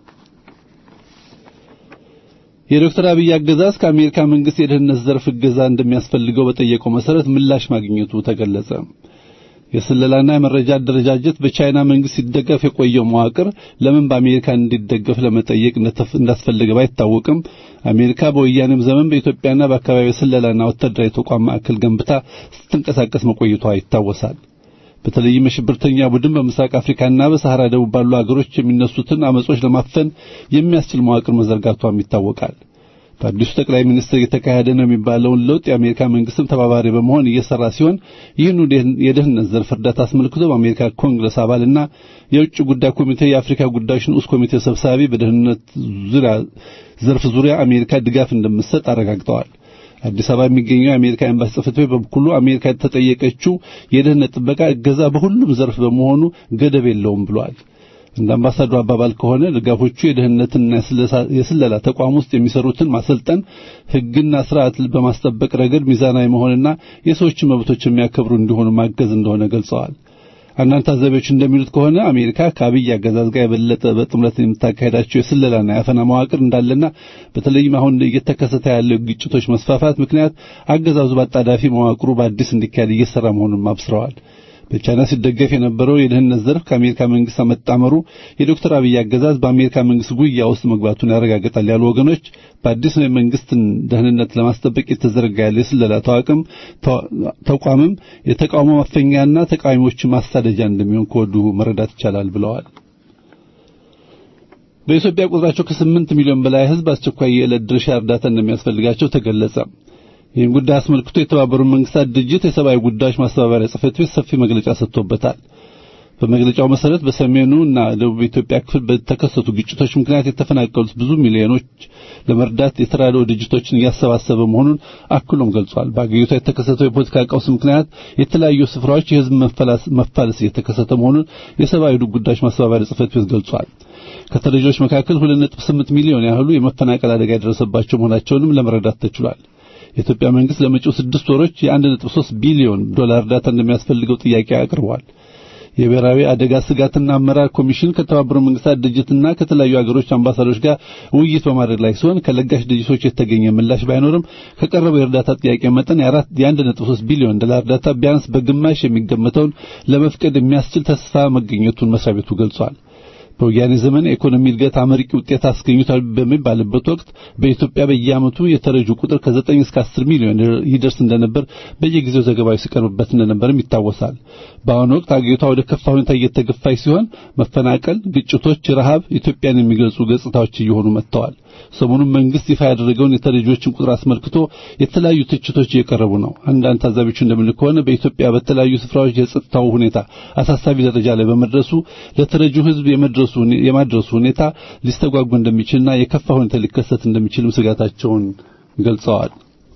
የዶክተር አብይ አገዛዝ ከአሜሪካ መንግስት የደህንነት ዘርፍ እገዛ እንደሚያስፈልገው በጠየቀው መሰረት ምላሽ ማግኘቱ ተገለጸ። የስለላና የመረጃ አደረጃጀት በቻይና መንግስት ሲደገፍ የቆየው መዋቅር ለምን በአሜሪካ እንዲደገፍ ለመጠየቅ እንዳስፈለገ ባይታወቅም አሜሪካ በወያኔም ዘመን በኢትዮጵያና በአካባቢው የስለላና ወታደራዊ ተቋም ማዕከል ገንብታ ስትንቀሳቀስ መቆየቷ ይታወሳል። በተለይም የሽብርተኛ ቡድን በምስራቅ አፍሪካና በሰሐራ ደቡብ ባሉ አገሮች የሚነሱትን አመጾች ለማፈን የሚያስችል መዋቅር መዘርጋቷም ይታወቃል። በአዲሱ ጠቅላይ ሚኒስትር እየተካሄደ ነው የሚባለውን ለውጥ የአሜሪካ መንግስትም ተባባሪ በመሆን እየሰራ ሲሆን ይህን የደህንነት ዘርፍ እርዳታ አስመልክቶ በአሜሪካ ኮንግረስ አባልና የውጭ ጉዳይ ኮሚቴ የአፍሪካ ጉዳዮች ንዑስ ኮሚቴ ሰብሳቢ በደህንነት ዙሪያ ዘርፍ ዙሪያ አሜሪካ ድጋፍ እንደምትሰጥ አረጋግጠዋል። አዲስ አበባ የሚገኘው የአሜሪካ ኤምባሲ ጽሕፈት ቤት በበኩሉ አሜሪካ የተጠየቀችው የደህንነት ጥበቃ እገዛ በሁሉም ዘርፍ በመሆኑ ገደብ የለውም ብሏል። እንደ አምባሳደሩ አባባል ከሆነ ድጋፎቹ የደህንነትና የስለላ ተቋም ውስጥ የሚሰሩትን ማሰልጠን፣ ሕግና ስርዓት በማስጠበቅ ረገድ ሚዛናዊ መሆንና የሰዎችን መብቶች የሚያከብሩ እንዲሆኑ ማገዝ እንደሆነ ገልጸዋል። አንዳንድ ታዛቢዎች እንደሚሉት ከሆነ አሜሪካ ከአብይ አገዛዝ ጋር የበለጠ በጥምረት የምታካሄዳቸው የስለላና የአፈና መዋቅር እንዳለና በተለይም አሁን እየተከሰተ ያለው ግጭቶች መስፋፋት ምክንያት አገዛዙ በአጣዳፊ መዋቅሩ በአዲስ እንዲካሄድ እየሰራ መሆኑን አብስረዋል። በቻይና ሲደገፍ የነበረው የደህንነት ዘርፍ ከአሜሪካ መንግስት መጣመሩ የዶክተር አብይ አገዛዝ በአሜሪካ መንግስት ጉያ ውስጥ መግባቱን ያረጋግጣል ያሉ ወገኖች በአዲስ የመንግስትን ደህንነት ለማስጠበቅ የተዘረጋ ያለ የስለላ ተዋቅም ተቋምም የተቃውሞ ማፈኛና ተቃዋሚዎችን ማሳደጃ እንደሚሆን ከወዲሁ መረዳት ይቻላል ብለዋል። በኢትዮጵያ ቁጥራቸው ከስምንት ሚሊዮን በላይ ህዝብ አስቸኳይ የዕለት ድርሻ እርዳታ እንደሚያስፈልጋቸው ተገለጸ። ይህን ጉዳይ አስመልክቶ የተባበሩት መንግስታት ድርጅት የሰብአዊ ጉዳዮች ማስተባበሪያ ጽሕፈት ቤት ሰፊ መግለጫ ሰጥቶበታል። በመግለጫው መሰረት በሰሜኑ እና ደቡብ ኢትዮጵያ ክፍል በተከሰቱ ግጭቶች ምክንያት የተፈናቀሉት ብዙ ሚሊዮኖች ለመርዳት የተራድኦ ድርጅቶችን እያሰባሰበ መሆኑን አክሎም ገልጿል። በአገሪቷ የተከሰተው የፖለቲካ ቀውስ ምክንያት የተለያዩ ስፍራዎች የህዝብ መፋለስ እየተከሰተ መሆኑን የሰብአዊ ጉዳዮች ማስተባበሪያ ጽሕፈት ቤት ገልጿል። ከተረጂዎች መካከል 2.8 ሚሊዮን ያህሉ የመፈናቀል አደጋ የደረሰባቸው መሆናቸውንም ለመረዳት ተችሏል። የኢትዮጵያ መንግስት ለመጪው ስድስት ወሮች የ1.3 ቢሊዮን ዶላር እርዳታ እንደሚያስፈልገው ጥያቄ አቅርቧል። የብሔራዊ አደጋ ስጋትና አመራር ኮሚሽን ከተባበሩት መንግስታት ድርጅትና ከተለያዩ ሀገሮች አምባሳደሮች ጋር ውይይት በማድረግ ላይ ሲሆን ከለጋሽ ድርጅቶች የተገኘ ምላሽ ባይኖርም ከቀረበው የእርዳታ ጥያቄ መጠን የ1.3 ቢሊዮን ዶላር እርዳታ ቢያንስ በግማሽ የሚገመተውን ለመፍቀድ የሚያስችል ተስፋ መገኘቱን መስሪያ ቤቱ ገልጿል። በወያኔ ዘመን የኢኮኖሚ እድገት አመርቂ ውጤት አስገኝቷል በሚባልበት ወቅት በኢትዮጵያ በየዓመቱ የተረጁ ቁጥር ከ9 እስከ 10 ሚሊዮን ይደርስ እንደነበር በየጊዜው ዘገባዎች ሲቀርብበት እንደነበርም ይታወሳል። በአሁኑ ወቅት አገሪቷ ወደ ከፋ ሁኔታ እየተገፋች ሲሆን መፈናቀል፣ ግጭቶች፣ ረሃብ ኢትዮጵያን የሚገልጹ ገጽታዎች እየሆኑ መጥተዋል። ሰሞኑን መንግስት ይፋ ያደረገውን የተረጂዎችን ቁጥር አስመልክቶ የተለያዩ ትችቶች እየቀረቡ ነው። አንዳንድ ታዛቢዎች እንደሚሉት ከሆነ በኢትዮጵያ በተለያዩ ስፍራዎች የጸጥታው ሁኔታ አሳሳቢ ደረጃ ላይ በመድረሱ ለተረጂው ሕዝብ የማድረሱ ሁኔታ ሊስተጓጉ እንደሚችልና የከፋ ሁኔታ ሊከሰት እንደሚችልም ስጋታቸውን ገልጸዋል።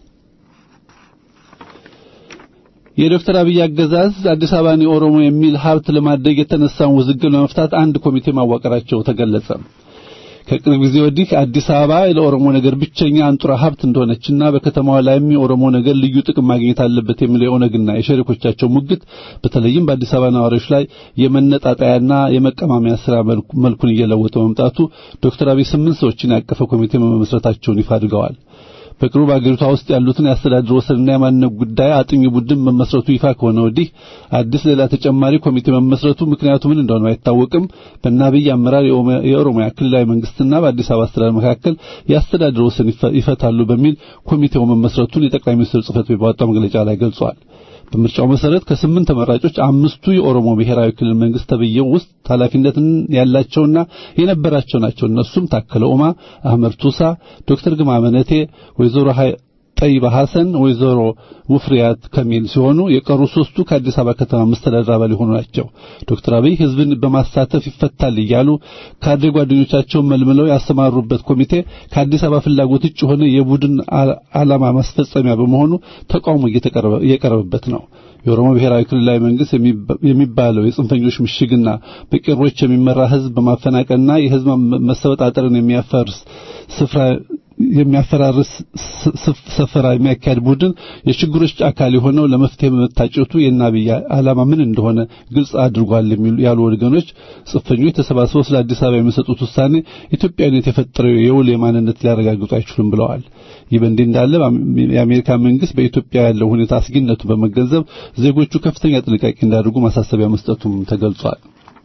የዶክተር አብይ አገዛዝ አዲስ አበባን የኦሮሞ የሚል ሀብት ለማድረግ የተነሳውን ውዝግብ ለመፍታት አንድ ኮሚቴ ማዋቀራቸው ተገለጸ። ከቅርብ ጊዜ ወዲህ አዲስ አበባ ለኦሮሞ ነገር ብቸኛ አንጡራ ሀብት እንደሆነችና በከተማዋ ላይም የኦሮሞ ነገር ልዩ ጥቅም ማግኘት አለበት የሚለው የኦነግና የሸሪኮቻቸው ሙግት በተለይም በአዲስ አበባ ነዋሪዎች ላይ የመነጣጣያና የመቀማሚያ ስራ መልኩን እየለወጠ መምጣቱ ዶክተር አብይ ስምንት ሰዎችን ያቀፈ ኮሚቴ መመስረታቸውን ይፋ አድርገዋል። በቅርቡ በአገሪቷ ውስጥ ያሉትን የአስተዳደር ወሰንና የማንነት ጉዳይ አጥኚ ቡድን መመስረቱ ይፋ ከሆነ ወዲህ አዲስ ሌላ ተጨማሪ ኮሚቴ መመስረቱ ምክንያቱ ምን እንደሆነ አይታወቅም። በእነ አብይ አመራር የኦሮሚያ ክልላዊ መንግስትና በአዲስ አበባ አስተዳደር መካከል የአስተዳደር ወሰን ይፈታሉ በሚል ኮሚቴው መመስረቱን የጠቅላይ ሚኒስትር ጽህፈት ቤት ባወጣው መግለጫ ላይ ገልጿል። በምርጫው መሰረት ከስምንት ተመራጮች አምስቱ የኦሮሞ ብሔራዊ ክልል መንግስት ተብዬው ውስጥ ኃላፊነትን ያላቸውና የነበራቸው ናቸው። እነሱም ታከለ ኡማ፣ አህመድ ቱሳ፣ ዶክተር ግርማ መነቴ፣ ወይዘሮ ጠይባ ሐሰን፣ ወይዘሮ ውፍሪያት ከሚል ሲሆኑ የቀሩ ሶስቱ ከአዲስ አበባ ከተማ መስተዳድር አባል የሆኑ ናቸው። ዶክተር አብይ ህዝብን በማሳተፍ ይፈታል እያሉ ካድሬ ጓደኞቻቸውን መልምለው ያሰማሩበት ኮሚቴ ከአዲስ አበባ ፍላጎት ውጭ የሆነ የቡድን ዓላማ ማስፈጸሚያ በመሆኑ ተቃውሞ እየቀረበበት ነው። የኦሮሞ ብሔራዊ ክልላዊ መንግስት የሚባለው የጽንፈኞች ምሽግና በቄሮች የሚመራ ህዝብ በማፈናቀልና የህዝብ መሰበጣጠርን የሚያፈርስ ስፍራ የሚያፈራርስ ሰፈራ የሚያካሄድ ቡድን የችግሮች አካል የሆነው ለመፍትሄ በመታጨቱ የአብይ ዓላማ ምን እንደሆነ ግልጽ አድርጓል ያሉ ወገኖች ጽንፈኞች ተሰባስበው ስለ አዲስ አበባ የሚሰጡት ውሳኔ ኢትዮጵያዊነት የፈጠረው የውል የማንነት ሊያረጋግጡ አይችሉም ብለዋል። ይህ በእንዲህ እንዳለ የአሜሪካ መንግስት በኢትዮጵያ ያለው ሁኔታ አስጊነቱ በመገንዘብ ዜጎቹ ከፍተኛ ጥንቃቄ እንዲያደርጉ ማሳሰቢያ መስጠቱም ተገልጿል።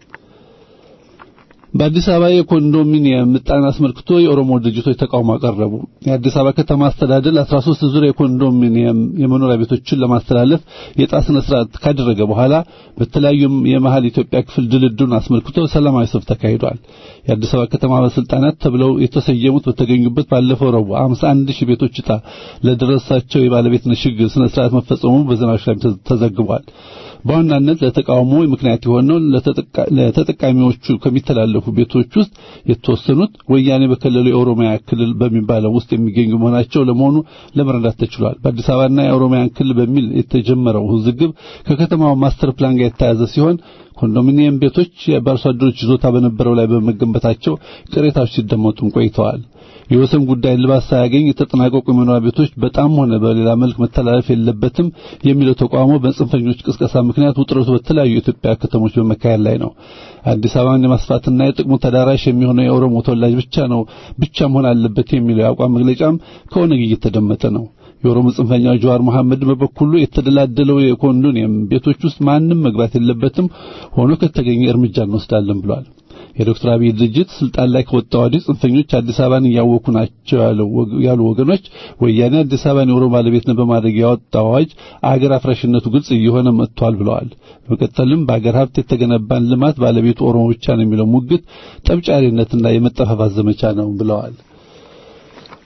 በአዲስ አበባ የኮንዶሚኒየም ምጣን አስመልክቶ የኦሮሞ ድርጅቶች ተቃውሞ አቀረቡ። የአዲስ አበባ ከተማ አስተዳደር ለ13 ዙር የኮንዶሚኒየም የመኖሪያ ቤቶችን ለማስተላለፍ የዕጣ ስነ ስርዓት ካደረገ በኋላ በተለያዩ የመሀል ኢትዮጵያ ክፍል ድልድሉን አስመልክቶ ሰላማዊ ሰልፍ ተካሂዷል። የአዲስ አበባ ከተማ ባለስልጣናት ተብለው የተሰየሙት በተገኙበት ባለፈው ረቡዕ 51 ሺህ ቤቶች ዕጣ ለደረሳቸው የባለቤትነት ሽግግር ስነ ስርዓት መፈጸሙ በዜናዎች ላይ ተዘግቧል። በዋናነት ለተቃውሞ ምክንያት የሆነው ለተጠቃሚዎቹ ከሚተላለፉ ቤቶች ውስጥ የተወሰኑት ወያኔ በከለሉ የኦሮሚያ ክልል በሚባለው ውስጥ የሚገኙ መሆናቸው ለመሆኑ ለመረዳት ተችሏል። በአዲስ አበባና የኦሮሚያን ክልል በሚል የተጀመረው ውዝግብ ከከተማው ማስተር ፕላን ጋር የተያያዘ ሲሆን ኮንዶሚኒየም ቤቶች በአርሶ አደሮች ይዞታ በነበረው ላይ በመገንባታቸው ቅሬታዎች ሲደመጡም ቆይተዋል። የወሰን ጉዳይ እልባት ሳያገኝ የተጠናቀቁ የመኖሪያ ቤቶች በጣም ሆነ በሌላ መልክ መተላለፍ የለበትም የሚለው ተቋሞ በጽንፈኞች ቅስቀሳ ምክንያት ውጥረቱ በተለያዩ የኢትዮጵያ ከተሞች በመካሄድ ላይ ነው። አዲስ አበባን የማስፋትና የጥቅሙ ተዳራሽ የሚሆነው የኦሮሞ ተወላጅ ብቻ ነው ብቻ መሆን አለበት የሚለው የአቋም መግለጫም ከኦነግ እየተደመጠ ነው። የኦሮሞ ጽንፈኛ ጀዋር መሐመድ በበኩሉ የተደላደለው የኮንዶኒየም ቤቶች ውስጥ ማንም መግባት የለበትም፣ ሆኖ ከተገኘ እርምጃ እንወስዳለን ብሏል። የዶክተር አብይ ድርጅት ስልጣን ላይ ከወጣ ወዲህ ጽንፈኞች አዲስ አበባን እያወኩ ናቸው ያሉ ወገኖች ወያኔ አዲስ አበባን የኦሮሞ ባለቤትነት በማድረግ ያወጣው አዋጅ አገር አፍራሽነቱ ግልጽ እየሆነ መጥቷል ብለዋል። በመቀጠልም በአገር ሀብት የተገነባን ልማት ባለቤቱ ኦሮሞ ብቻ ነው የሚለው ሙግት ጠብጫሪነትና የመጠፋፋት ዘመቻ ነው ብለዋል።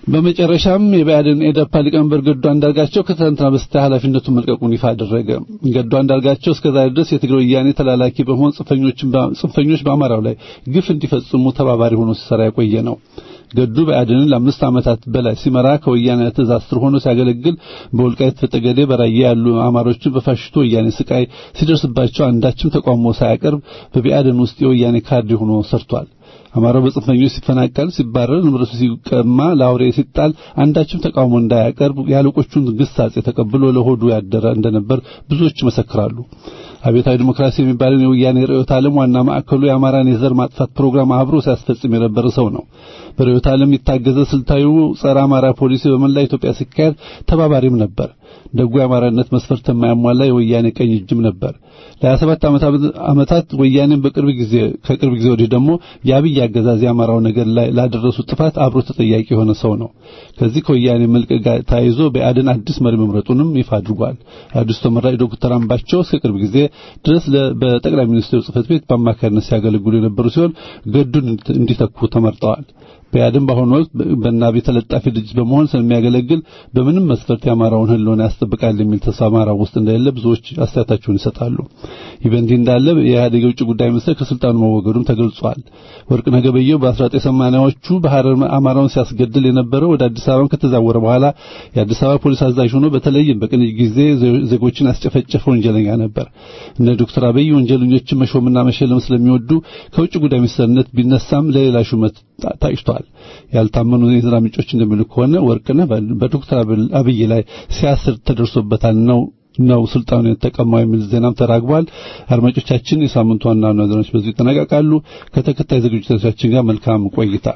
በመጨረሻም የብአዴን ኤደፓ ሊቀመንበር ገዱ አንዳርጋቸው ከትናንትና በስቲያ ኃላፊነቱን መልቀቁን ይፋ አደረገ። ገዱ አንዳርጋቸው እስከዛሬ ድረስ የትግራይ ወያኔ ተላላኪ በመሆን ጽንፈኞች በአማራው ላይ ግፍ እንዲፈጽሙ ተባባሪ ሆኖ ሲሰራ የቆየ ነው። ገዱ ብአዴንን ለአምስት ዓመታት በላይ ሲመራ ከወያኔ ትእዛዝ ስር ሆኖ ሲያገለግል በወልቃይት በጠገዴ በራያ ያሉ አማሮችን በፋሽስቱ ወያኔ ስቃይ ሲደርስባቸው አንዳችም ተቃውሞ ሳያቀርብ በብአዴን ውስጥ የወያኔ ካድሬ ሆኖ ሰርቷል። አማራው በጽንፈኞች ሲፈናቀል፣ ሲባረር፣ ንብረቱ ሲቀማ፣ ለአውሬ ሲጣል አንዳችም ተቃውሞ እንዳያቀርብ የአለቆቹን ግሳጼ ተቀብሎ ለሆዱ ያደረ እንደነበር ብዙዎች ይመሰክራሉ። አብዮታዊ ዲሞክራሲ የሚባለውን የወያኔ ርዕዮተ ዓለም ዋና ማዕከሉ የአማራን የዘር ማጥፋት ፕሮግራም አብሮ ሲያስፈጽም የነበረ ሰው ነው። በርዕዮተ ዓለም የታገዘ ስልታዊው ጸረ አማራ ፖሊሲ በመላ ኢትዮጵያ ሲካሄድ ተባባሪም ነበር። ደጉ የአማራነት መስፈርት የማያሟላ የወያኔ ቀኝ እጅም ነበር። ለ27 ዓመታት ወያኔን በቅርብ ጊዜ ከቅርብ ጊዜ ወዲህ ደግሞ የአብይ አገዛዝ የአማራው ነገር ላይ ላደረሱ ጥፋት አብሮ ተጠያቂ የሆነ ሰው ነው። ከዚህ ከወያኔ መልቀቅ ጋር ተያይዞ ብአዴን አዲስ መሪ መምረጡንም ይፋ አድርጓል። አዲሱ ተመራጭ ዶክተር አምባቸው እስከ ቅርብ ጊዜ ድረስ በጠቅላይ ሚኒስትሩ ጽሕፈት ቤት በአማካሪነት ሲያገለግሉ የነበሩ ሲሆን ገዱን እንዲተኩ ተመርጠዋል። ብአዴን በአሁኑ ወቅት በናቢ ተለጣፊ ድርጅት በመሆን ስለሚያገለግል በምንም መስፈርት የአማራውን ሕልውና ያስጠብቃል የሚል ተስፋ አማራው ውስጥ እንደሌለ ብዙዎች አስተያየታቸውን ይሰጣሉ። ይህ በእንዲህ እንዳለ የኢህአዴግ የውጭ ጉዳይ ሚኒስትር ከስልጣኑ መወገዱም ተገልጿል። ወርቅነህ ገበየሁ በ1980ዎቹ በሐረር አማራውን ሲያስገድል የነበረው ወደ አዲስ አበባ ከተዛወረ በኋላ የአዲስ አበባ ፖሊስ አዛዥ ሆኖ በተለይም በቅንጅት ጊዜ ዜጎችን ያስጨፈጨፈ ወንጀለኛ ነበር። እነ ዶክተር አብይ ወንጀለኞችን መሾምና መሸለም ስለሚወዱ ከውጭ ጉዳይ ሚኒስትርነት ቢነሳም ለሌላ ሹመት ታጭቷል። ያልታመኑ የዜና ምንጮች እንደሚሉ ከሆነ ወርቅነህ በዶክተር አብይ ላይ ሲያስር ተደርሶበታል ነው ነው ስልጣኑን የተቀማው የሚል ዜናም ተራግቧል። አድማጮቻችን፣ የሳምንቱ ዋና ዋና ዜናዎች በዚህ ይጠናቀቃሉ። ከተከታይ ዝግጅቶቻችን ጋር መልካም ቆይታ።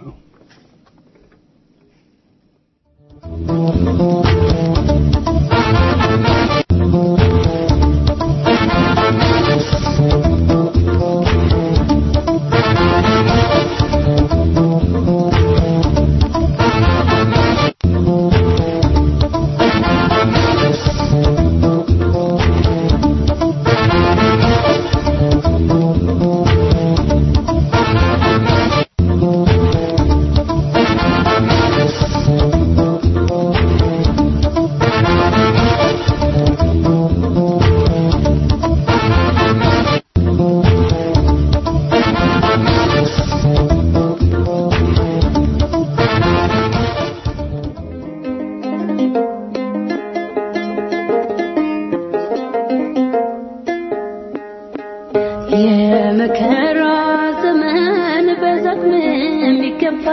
የመከራ ዘመን በዘቅም የሚገባ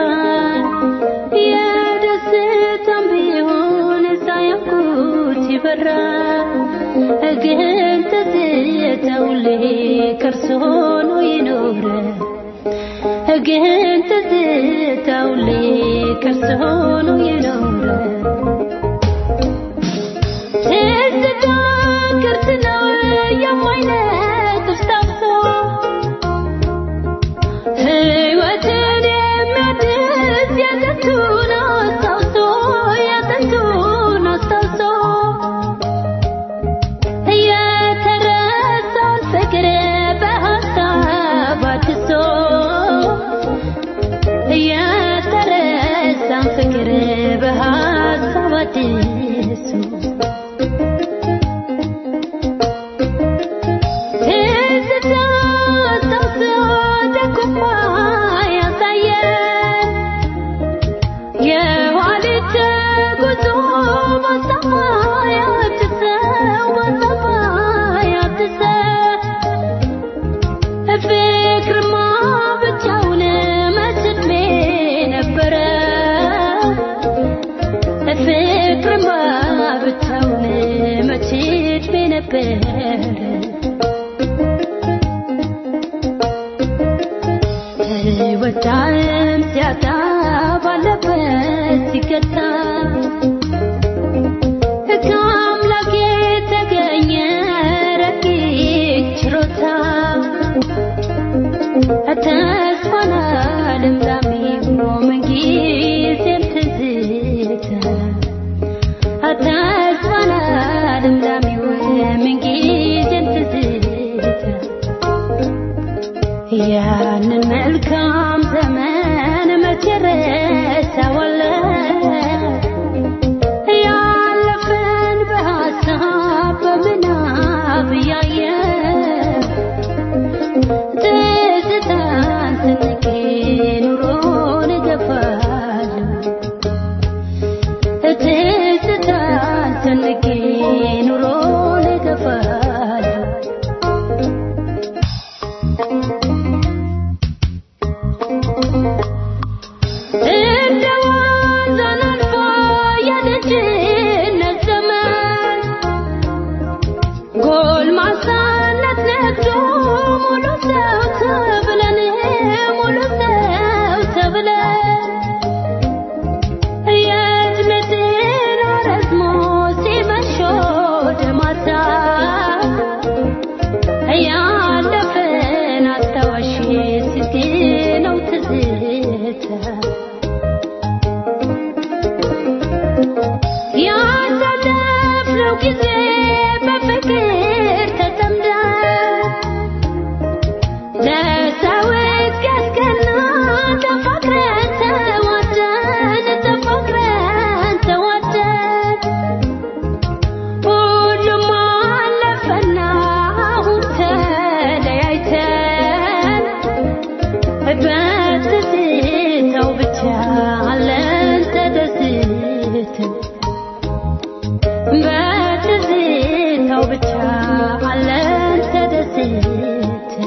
የደስታም ቢሆን ሳያውቁት ይበራል። ግን ትዝታው ከርሶ ሆኖ ይኖረ ግን ትዝታው ከርሶ ሆኖ ይኖረ ትዝታ ቅርስ ነው የማይነጥፍ ታፍሶ ሕይወትን የሚያድስ የጥንቱን አስታውሶ የጥንቱን አስታውሶ የተረሳውን ፍቅር በሀሳብ አድሶ የተረሳን ፍቅር በሀሳብ አድሶ ትዝታ አስታውሶ ደጉማ ያሳየን የኋሊት ጉዞ ማሳማ ያድሰው ማሳማ ያድሰው ፍቅርማ ብቻውን መች ዕድሜ ነበረ ፍቅርማ ብቻውን መች ዕድሜ ነበረ ወዳም ሲያጣ ባለበት ሲገታ ከአምላክ የተገኘ ረቂቅ ችሮታ ተስፋና ልምላሜው ምንጊዜም ትዝታ ተስፋና ልምላሜው ምንጊዜም በፍቅር ተጠምደን ለሰው እስኪያስቀና ተፋቅረን ተዋደን ተፋቅረን ተዋደን ሁሉም አለፈና አሁን ተለያይተን በትዝታው ብቻ አለን ተደስተን በትዝታው ብቻ አለን ተደስተን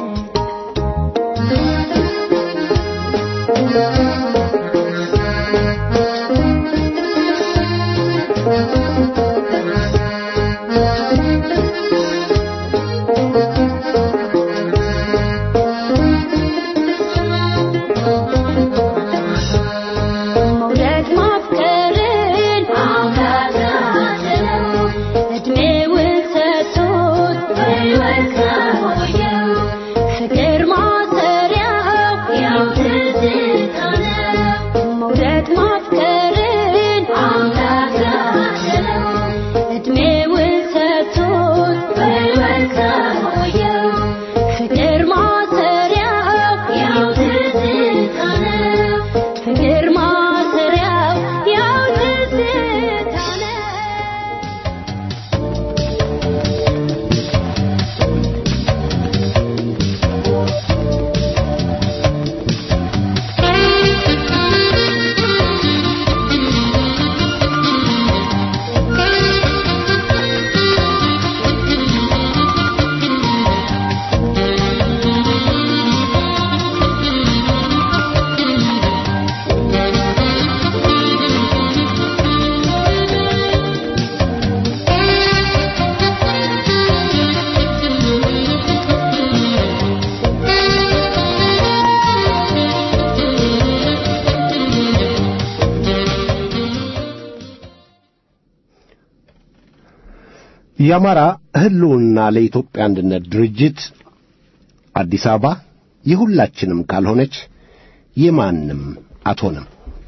መውደድ ማፍቀርን አጋዛለው እድሜውን ሰጥቶት ሕይወት ካቆየው ፍቅር ማሰሪያው ያው ትዝታ ነው። መውደድ ማፍቀርን አጋዛለው እድሜውን ሰጥቶት ሕይወት ካቆየው ፍቅር ማሰሪያው ያው ትዝታ ነው። ፍቅር ማሰሪያው ያው ትዝታ ነው። የአማራ ህልውና ለኢትዮጵያ አንድነት ድርጅት አዲስ አበባ የሁላችንም ካልሆነች የማንም አትሆንም።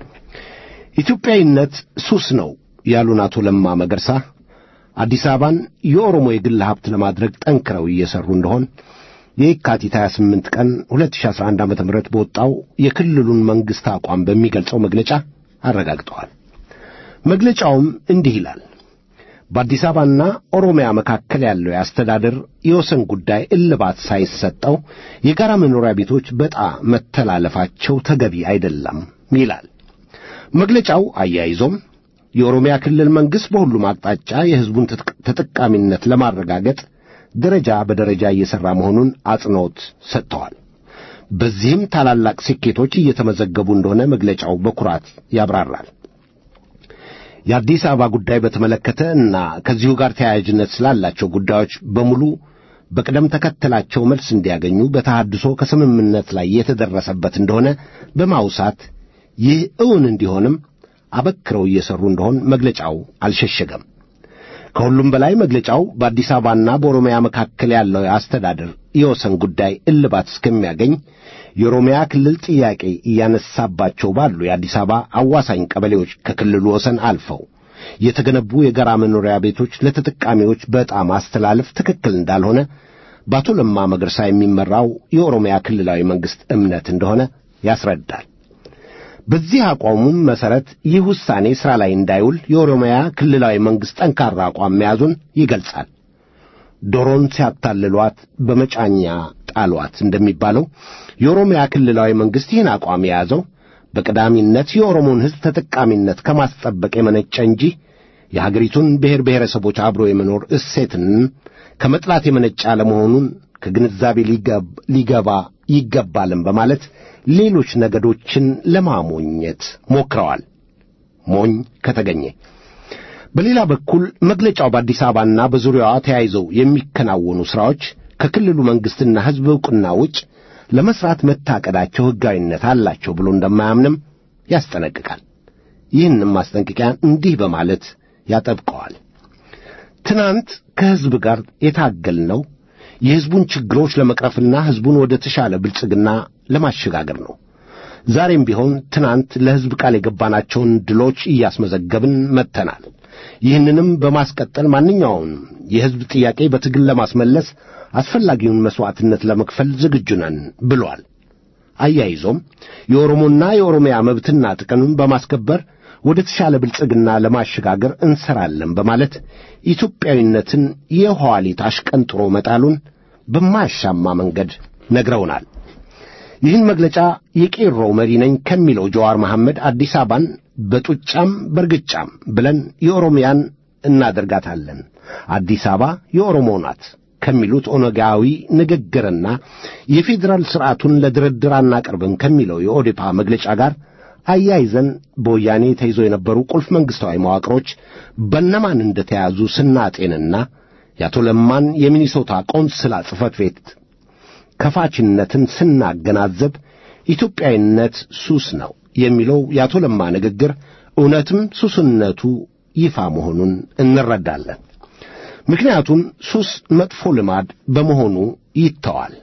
ኢትዮጵያዊነት ሱስ ነው ያሉን አቶ ለማ መገርሳ አዲስ አበባን የኦሮሞ የግል ሀብት ለማድረግ ጠንክረው እየሰሩ እንደሆን የካቲት 28 ቀን 2011 ዓ.ም በወጣው የክልሉን መንግሥት አቋም በሚገልጸው መግለጫ አረጋግጠዋል። መግለጫውም እንዲህ ይላል። በአዲስ አበባና ኦሮሚያ መካከል ያለው የአስተዳደር የወሰን ጉዳይ እልባት ሳይሰጠው የጋራ መኖሪያ ቤቶች በዕጣ መተላለፋቸው ተገቢ አይደለም ይላል። መግለጫው አያይዞም የኦሮሚያ ክልል መንግሥት በሁሉም አቅጣጫ የሕዝቡን ትጥቅ- ተጠቃሚነት ለማረጋገጥ ደረጃ በደረጃ እየሠራ መሆኑን አጽንዖት ሰጥተዋል። በዚህም ታላላቅ ስኬቶች እየተመዘገቡ እንደሆነ መግለጫው በኩራት ያብራራል። የአዲስ አበባ ጉዳይ በተመለከተ እና ከዚሁ ጋር ተያያዥነት ስላላቸው ጉዳዮች በሙሉ በቅደም ተከተላቸው መልስ እንዲያገኙ በተሐድሶ ከስምምነት ላይ የተደረሰበት እንደሆነ በማውሳት ይህ እውን እንዲሆንም አበክረው እየሠሩ እንደሆን መግለጫው አልሸሸገም። ከሁሉም በላይ መግለጫው በአዲስ አበባና በኦሮሚያ መካከል ያለው የአስተዳደር የወሰን ጉዳይ እልባት እስከሚያገኝ የኦሮሚያ ክልል ጥያቄ እያነሳባቸው ባሉ የአዲስ አበባ አዋሳኝ ቀበሌዎች ከክልሉ ወሰን አልፈው የተገነቡ የጋራ መኖሪያ ቤቶች ለተጠቃሚዎች በዕጣ ማስተላለፍ ትክክል እንዳልሆነ በአቶ ለማ መገርሳ የሚመራው የኦሮሚያ ክልላዊ መንግሥት እምነት እንደሆነ ያስረዳል። በዚህ አቋሙም መሠረት ይህ ውሳኔ ሥራ ላይ እንዳይውል የኦሮሚያ ክልላዊ መንግሥት ጠንካራ አቋም መያዙን ይገልጻል። ዶሮን ሲያታልሏት በመጫኛ ጣሏት እንደሚባለው የኦሮሚያ ክልላዊ መንግሥት ይህን አቋም የያዘው በቀዳሚነት የኦሮሞን ሕዝብ ተጠቃሚነት ከማስጠበቅ የመነጨ እንጂ የሀገሪቱን ብሔር ብሔረሰቦች አብሮ የመኖር እሴትን ከመጥላት የመነጨ አለመሆኑን ከግንዛቤ ሊገብ- ሊገባ ይገባልም በማለት ሌሎች ነገዶችን ለማሞኘት ሞክረዋል። ሞኝ ከተገኘ በሌላ በኩል መግለጫው በአዲስ አበባና በዙሪያዋ ተያይዘው የሚከናወኑ ሥራዎች ከክልሉ መንግሥትና ሕዝብ ዕውቅና ውጭ ለመሥራት መታቀዳቸው ሕጋዊነት አላቸው ብሎ እንደማያምንም ያስጠነቅቃል። ይህንም ማስጠንቀቂያ እንዲህ በማለት ያጠብቀዋል። ትናንት ከሕዝብ ጋር የታገልነው የሕዝቡን ችግሮች ለመቅረፍና ሕዝቡን ወደ ተሻለ ብልጽግና ለማሸጋገር ነው። ዛሬም ቢሆን ትናንት ለሕዝብ ቃል የገባናቸውን ድሎች እያስመዘገብን መጥተናል። ይህንንም በማስቀጠል ማንኛውም የሕዝብ ጥያቄ በትግል ለማስመለስ አስፈላጊውን መሥዋዕትነት ለመክፈል ዝግጁ ነን ብሏል። አያይዞም የኦሮሞና የኦሮሚያ መብትና ጥቅምን በማስከበር ወደ ተሻለ ብልጽግና ለማሸጋገር እንሰራለን በማለት ኢትዮጵያዊነትን የኋሊት አሽቀንጥሮ መጣሉን በማያሻማ መንገድ ነግረውናል። ይህን መግለጫ የቄሮ መሪ ነኝ ከሚለው ጀዋር መሐመድ አዲስ አበባን በጡጫም በርግጫም ብለን የኦሮሚያን እናደርጋታለን፣ አዲስ አበባ የኦሮሞ ናት ከሚሉት ኦነጋዊ ንግግርና የፌዴራል ሥርዓቱን ለድርድር አናቀርብም ከሚለው የኦዴፓ መግለጫ ጋር አያይዘን በወያኔ ተይዞ የነበሩ ቁልፍ መንግሥታዊ መዋቅሮች በነማን እንደተያዙ ስናጤንና የአቶ ለማን የሚኒሶታ ቆንስላ ጽሕፈት ቤት ከፋችነትን ስናገናዘብ ኢትዮጵያዊነት ሱስ ነው የሚለው የአቶ ለማ ንግግር እውነትም ሱስነቱ ይፋ መሆኑን እንረዳለን። ምክንያቱም ሱስ መጥፎ ልማድ በመሆኑ ይተዋል፣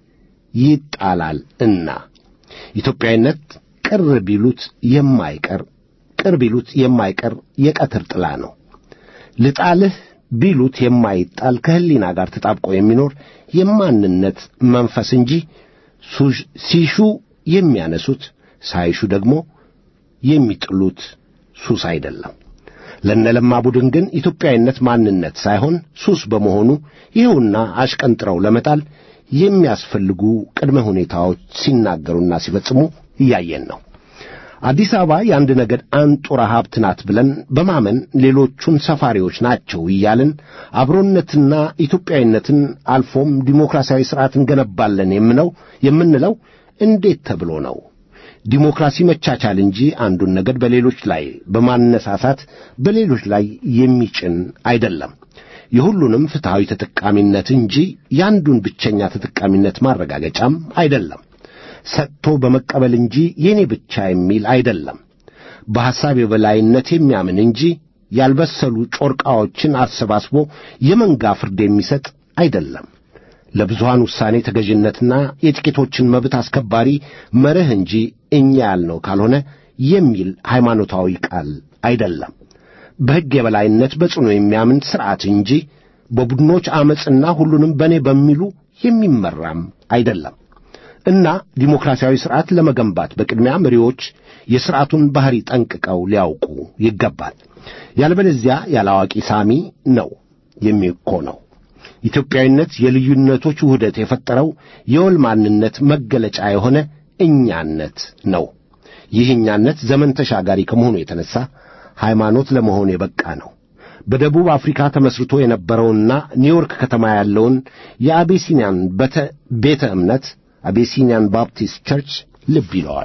ይጣላል እና ኢትዮጵያዊነት ቅር ቢሉት የማይቀር ቅር ቢሉት የማይቀር የቀትር ጥላ ነው። ልጣልህ ቢሉት የማይጣል ከሕሊና ጋር ተጣብቆ የሚኖር የማንነት መንፈስ እንጂ ሲሹ የሚያነሱት ሳይሹ ደግሞ የሚጥሉት ሱስ አይደለም። ለነለማ ቡድን ግን ኢትዮጵያዊነት ማንነት ሳይሆን ሱስ በመሆኑ ይኸውና አሽቀንጥረው ለመጣል የሚያስፈልጉ ቅድመ ሁኔታዎች ሲናገሩና ሲፈጽሙ እያየን ነው። አዲስ አበባ የአንድ ነገድ አንጡራ ሀብት ናት ብለን በማመን ሌሎቹን ሰፋሪዎች ናቸው እያልን አብሮነትና ኢትዮጵያዊነትን አልፎም ዲሞክራሲያዊ ሥርዓት እንገነባለን የምነው የምንለው እንዴት ተብሎ ነው? ዲሞክራሲ መቻቻል እንጂ አንዱን ነገድ በሌሎች ላይ በማነሳሳት በሌሎች ላይ የሚጭን አይደለም። የሁሉንም ፍትሐዊ ተጠቃሚነት እንጂ የአንዱን ብቸኛ ተጠቃሚነት ማረጋገጫም አይደለም። ሰጥቶ በመቀበል እንጂ የኔ ብቻ የሚል አይደለም። በሐሳብ የበላይነት የሚያምን እንጂ ያልበሰሉ ጮርቃዎችን አሰባስቦ የመንጋ ፍርድ የሚሰጥ አይደለም። ለብዙሃን ውሳኔ ተገዥነትና የጥቂቶችን መብት አስከባሪ መርህ እንጂ እኛ ያልነው ካልሆነ የሚል ሃይማኖታዊ ቃል አይደለም። በሕግ የበላይነት በጽኑ የሚያምን ሥርዓት እንጂ በቡድኖች ዐመፅና ሁሉንም በእኔ በሚሉ የሚመራም አይደለም። እና ዲሞክራሲያዊ ሥርዓት ለመገንባት በቅድሚያ መሪዎች የሥርዓቱን ባሕሪ ጠንቅቀው ሊያውቁ ይገባል። ያለበለዚያ ያላዋቂ ሳሚ ነው የሚኮነው። ኢትዮጵያዊነት የልዩነቶች ውህደት የፈጠረው የወል ማንነት መገለጫ የሆነ እኛነት ነው። ይህ እኛነት ዘመን ተሻጋሪ ከመሆኑ የተነሣ ሃይማኖት ለመሆን የበቃ ነው። በደቡብ አፍሪካ ተመስርቶ የነበረውና ኒውዮርክ ከተማ ያለውን የአቤሲኒያን ቤተ እምነት አቤሲኒያን ባፕቲስት ቸርች ልብ ይለዋል።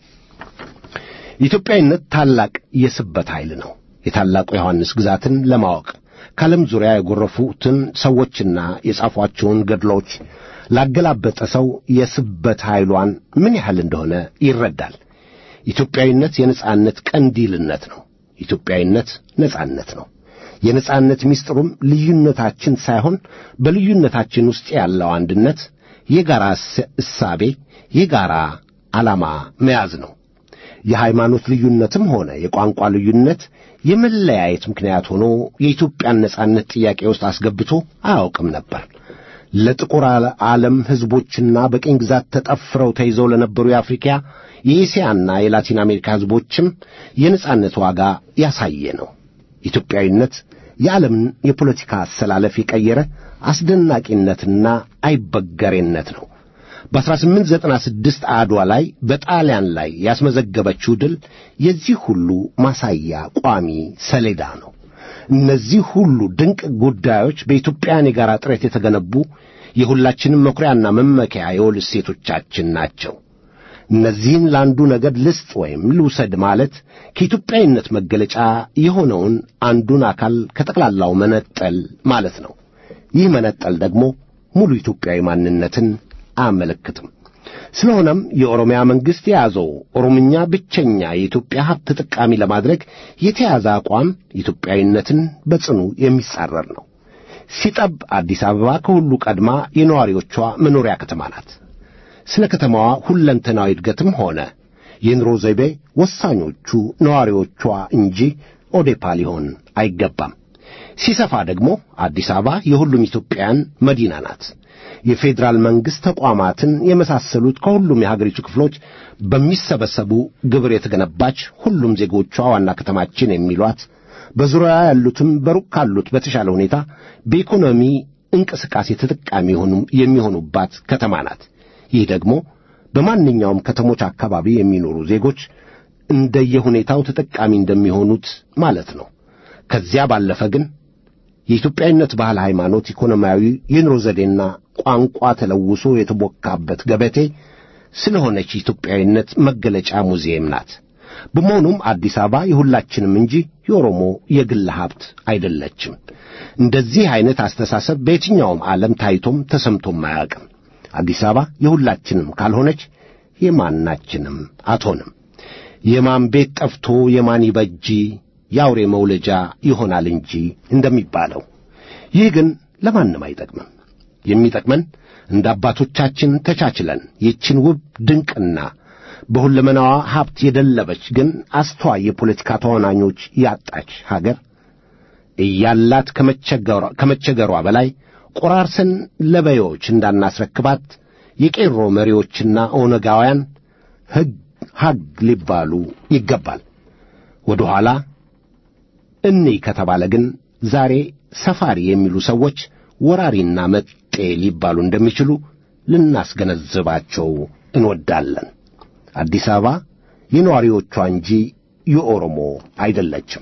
ኢትዮጵያዊነት ታላቅ የስበት ኃይል ነው። የታላቁ ዮሐንስ ግዛትን ለማወቅ ከዓለም ዙሪያ የጎረፉትን ሰዎችና የጻፏቸውን ገድሎች ላገላበጠ ሰው የስበት ኃይሏን ምን ያህል እንደሆነ ይረዳል። ኢትዮጵያዊነት የነጻነት ቀንዲልነት ነው። ኢትዮጵያዊነት ነጻነት ነው። የነጻነት ምስጢሩም ልዩነታችን ሳይሆን በልዩነታችን ውስጥ ያለው አንድነት፣ የጋራ እሳቤ፣ የጋራ ዓላማ መያዝ ነው። የሃይማኖት ልዩነትም ሆነ የቋንቋ ልዩነት የመለያየት ምክንያት ሆኖ የኢትዮጵያን ነጻነት ጥያቄ ውስጥ አስገብቶ አያውቅም ነበር። ለጥቁር ዓለም ሕዝቦችና በቅኝ ግዛት ተጠፍረው ተይዘው ለነበሩ የአፍሪካ የኤስያና የላቲን አሜሪካ ሕዝቦችም የነጻነት ዋጋ ያሳየ ነው። ኢትዮጵያዊነት የዓለምን የፖለቲካ አሰላለፍ የቀየረ አስደናቂነትና አይበገሬነት ነው። በ1896 አድዋ ላይ በጣሊያን ላይ ያስመዘገበችው ድል የዚህ ሁሉ ማሳያ ቋሚ ሰሌዳ ነው። እነዚህ ሁሉ ድንቅ ጉዳዮች በኢትዮጵያን የጋራ ጥረት የተገነቡ የሁላችንም መኩሪያና መመኪያ የወል እሴቶቻችን ናቸው። እነዚህን ለአንዱ ነገድ ልስጥ ወይም ልውሰድ ማለት ከኢትዮጵያዊነት መገለጫ የሆነውን አንዱን አካል ከጠቅላላው መነጠል ማለት ነው። ይህ መነጠል ደግሞ ሙሉ ኢትዮጵያዊ ማንነትን አያመለክትም። ስለሆነም የኦሮሚያ መንግሥት የያዘው ኦሮምኛ ብቸኛ የኢትዮጵያ ሀብት ተጠቃሚ ለማድረግ የተያዘ አቋም ኢትዮጵያዊነትን በጽኑ የሚጻረር ነው። ሲጠብ አዲስ አበባ ከሁሉ ቀድማ የነዋሪዎቿ መኖሪያ ከተማ ናት። ስለ ከተማዋ ሁለንተናዊ እድገትም ሆነ የኑሮ ዘይቤ ወሳኞቹ ነዋሪዎቿ እንጂ ኦዴፓ ሊሆን አይገባም። ሲሰፋ ደግሞ አዲስ አበባ የሁሉም ኢትዮጵያውያን መዲና ናት። የፌዴራል መንግሥት ተቋማትን የመሳሰሉት ከሁሉም የሀገሪቱ ክፍሎች በሚሰበሰቡ ግብር የተገነባች ሁሉም ዜጎቿ ዋና ከተማችን የሚሏት በዙሪያ ያሉትም በሩቅ ካሉት በተሻለ ሁኔታ በኢኮኖሚ እንቅስቃሴ ተጠቃሚ የሚሆኑባት ከተማ ናት። ይህ ደግሞ በማንኛውም ከተሞች አካባቢ የሚኖሩ ዜጎች እንደየሁኔታው ተጠቃሚ እንደሚሆኑት ማለት ነው። ከዚያ ባለፈ ግን የኢትዮጵያዊነት ባህል፣ ሃይማኖት፣ ኢኮኖሚያዊ የኑሮ ዘዴና ቋንቋ ተለውሶ የተቦካበት ገበቴ ስለሆነች ኢትዮጵያዊነት መገለጫ ሙዚየም ናት። በመሆኑም አዲስ አበባ የሁላችንም እንጂ የኦሮሞ የግል ሀብት አይደለችም። እንደዚህ አይነት አስተሳሰብ በየትኛውም ዓለም ታይቶም ተሰምቶም አያውቅም። አዲስ አበባ የሁላችንም ካልሆነች የማናችንም አትሆንም። የማን ቤት ጠፍቶ የማን ይበጂ የአውሬ መውለጃ ይሆናል እንጂ እንደሚባለው። ይህ ግን ለማንም አይጠቅምም። የሚጠቅመን እንደ አባቶቻችን ተቻችለን ይችን ውብ ድንቅና በሁለመናዋ ሀብት የደለበች ግን አስተዋይ የፖለቲካ ተዋናኞች ያጣች ሀገር እያላት ከመቸገሯ በላይ ቆራርሰን ለበዮች እንዳናስረክባት የቄሮ መሪዎችና ኦነጋውያን ሕግ ሐግ ሊባሉ ይገባል። ወደ ኋላ እንይ ከተባለ ግን ዛሬ ሰፋሪ የሚሉ ሰዎች ወራሪና መጤ ሊባሉ እንደሚችሉ ልናስገነዝባቸው እንወዳለን። አዲስ አበባ የነዋሪዎቿ እንጂ የኦሮሞ አይደለችም።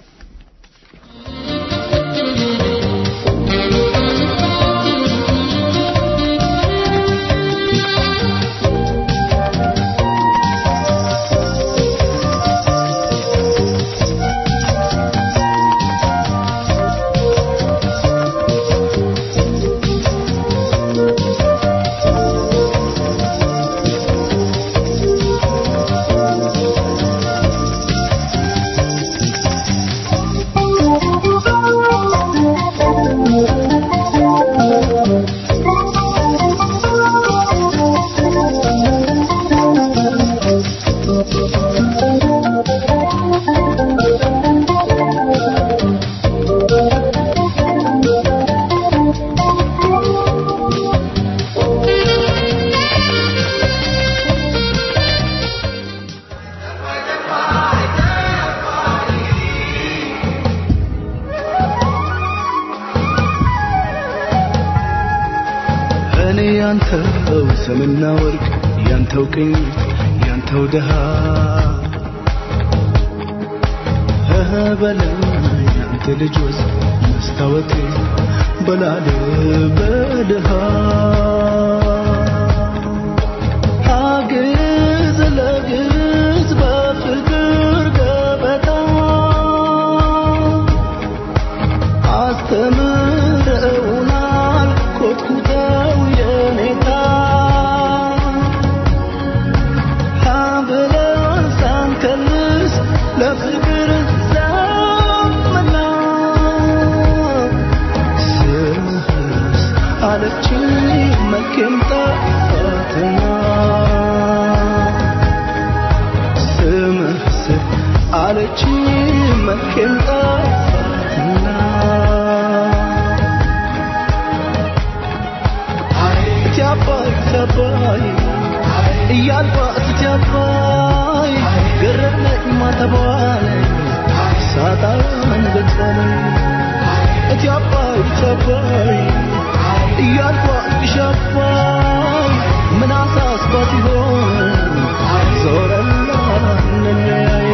እኔ ያንተው ሰምና ወርቅ ያንተው ቅኝ ያንተው ድሃ እህ በለኝ ያንተ ልጅ ወዝ መስታወቴ በላል በድሃ አግዝ ለግዝ በፍቅር ገበታ አስተምረውናል ኮትኩተው የኔታ ብለን ሳንከልስ ለፍቅር ዘመና ስምህስ አለችኝ መልኬም ጠፋትና ስምህስ አለችኝ መልኬም ጠፋትና ትያባይ ትያባይ እያልኳት ትያባይ ገረመኝ ማተቧን ሳጣን ገጸለኝ እትያባይ ትያባይ እያልኳት ሻባይ ምን አሳስባት ይሆን ዞረላ እንለያይ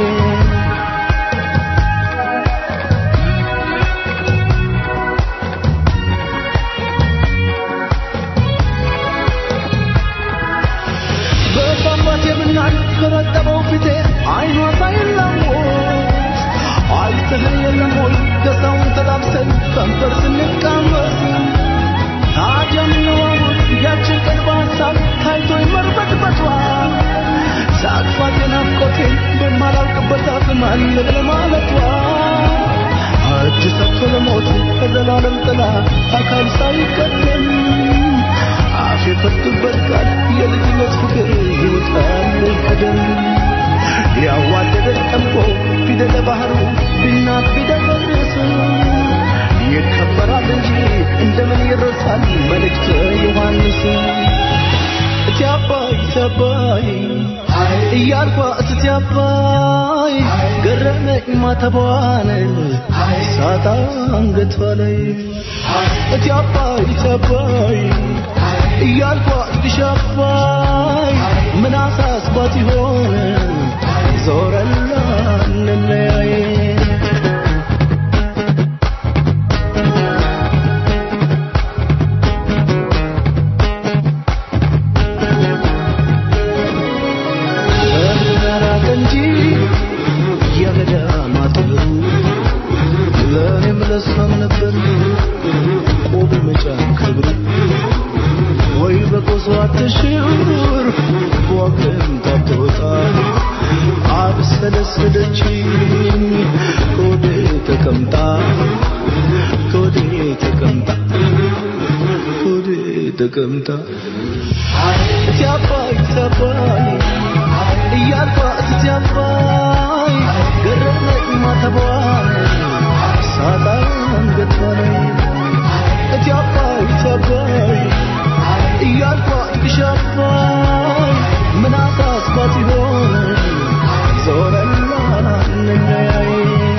በሷባት የምናል በረጠበው ፊቴ አይኗ ሳይላወስ አይተህ የለም ሆይ ደስታውን ተላብሰን ከንፈር ስንቃመስ ታዲያ ምንዋወት ያችን ቀን በሀሳብ ታይቶ ይመርበትበቷ ሳቅፋት የናፍቆቴን በማላውቅበት አቅም አለ ለማለቷ እጅ ሰጥቶ ለሞት ከዘላለም ጥላ አካል ሳይቀደም አፍ የፈቱበት ቃል የልጅነት ፍቅር ይወጣል ከደም ያዋደደን ጠምቆ ፊደለ ባህሩ ቢናት ቢደፈርስ ይከበራል እንጂ እንደምን ይረሳል መልእክተ ዮሐንስ እቲ አባይ እቲ አባይ እያልኳ እስቲ አባይ ገረመኝ ማተቧን ሳጣ አንገቷ ላይ እቲ አባይ እቲ አባይ እያልኳ እስቲ አባይ ምን አሳስባት ይሆን ዞረላ እንለያይ በራቀ እንጂ የገዳማቱ ለእኔም ለሷም ነበር ቆብ መጫን ክብር ወይ በቆሶ አትሽር በዋግም ታትወጣ አብሰለሰለችኝ ከወዴ ተቀምጣ ከወዴ ተቀምጣ ከወዴ ተቀምጣ እቲ አባይ እቲ አባይ እያልኳ እቲ አባይ ገረመኝ ማተቧን ሳጣ አንገቷ ላይ እቲ አባይ እቲ አባይ እያልኳ እቲ አባይ ምን አሳስባት ይሆን ዞረላ እንለያይ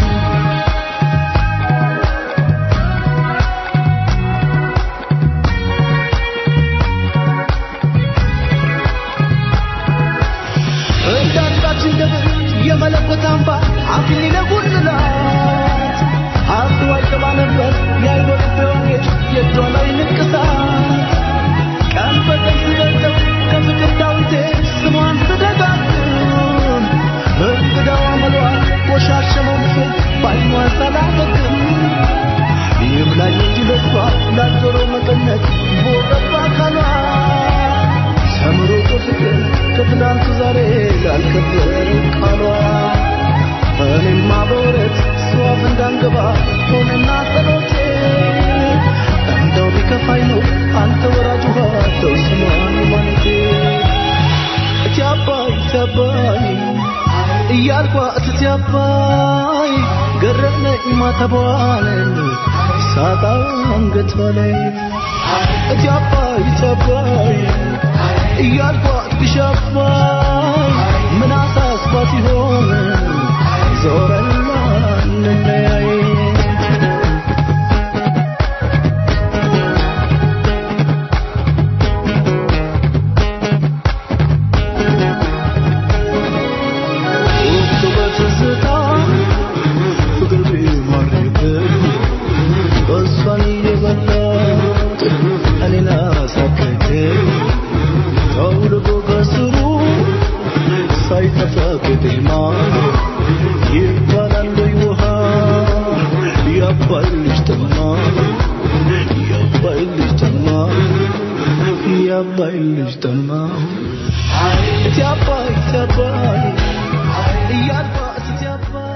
እንዳንዳችን ደብር የመለኮት አምባ አክሊለ ጉልላት ሀብቱ አይገባ ነበር የአይኖር ወንጌል የእጇ ላይ ንቅሳት ቀን በቀን ስገልጠው ከፍቅር ዳዊቴ ስሟን ስደጋግም እንግዳዋ መሏ ቆሻሸ መንፈስ ባይኗ ሳላደግም ይብላኝ እንጂ ለሷ ላልዞረው መቀነት ቦረባ አካሏ ሰምሮ በፍቅር ከትናንቱ ዛሬ ላልከበረው ቃሏ እኔማ በወረት ሷፍ እንዳንገባ ሆነና ጸሎቴ እንደው ቢከፋኝ ነው አንተ ወራጅ ውሃ ተው ስሟን ማለቴ እቲ አባይ እቲ አባይ እያልኳ እቲ አባይ ገረመኝ ማተቧን ሳጣ አንገቷ ላይ እቲ አባይ እቲ አባይ እያልኳ እቲ አባይ ምን አሳስባት ይሆን ዞረላ እንለያይ ወቅቱ በትዝታ ፍቅር ቢማርክብኝ እሷን እየበላ እኔን አሳከከኝ ጠውልጎ ከስሩ ሳይጠፋ ቅጤማ ይባላል ወይ ውሃ ያባይ ልጅ ጠማ ያባይ ልጅ ጠማ ያባይ ልጅ ጠማ እቲ አባይ እቲ አባይ እያልኳ እቲ አባይ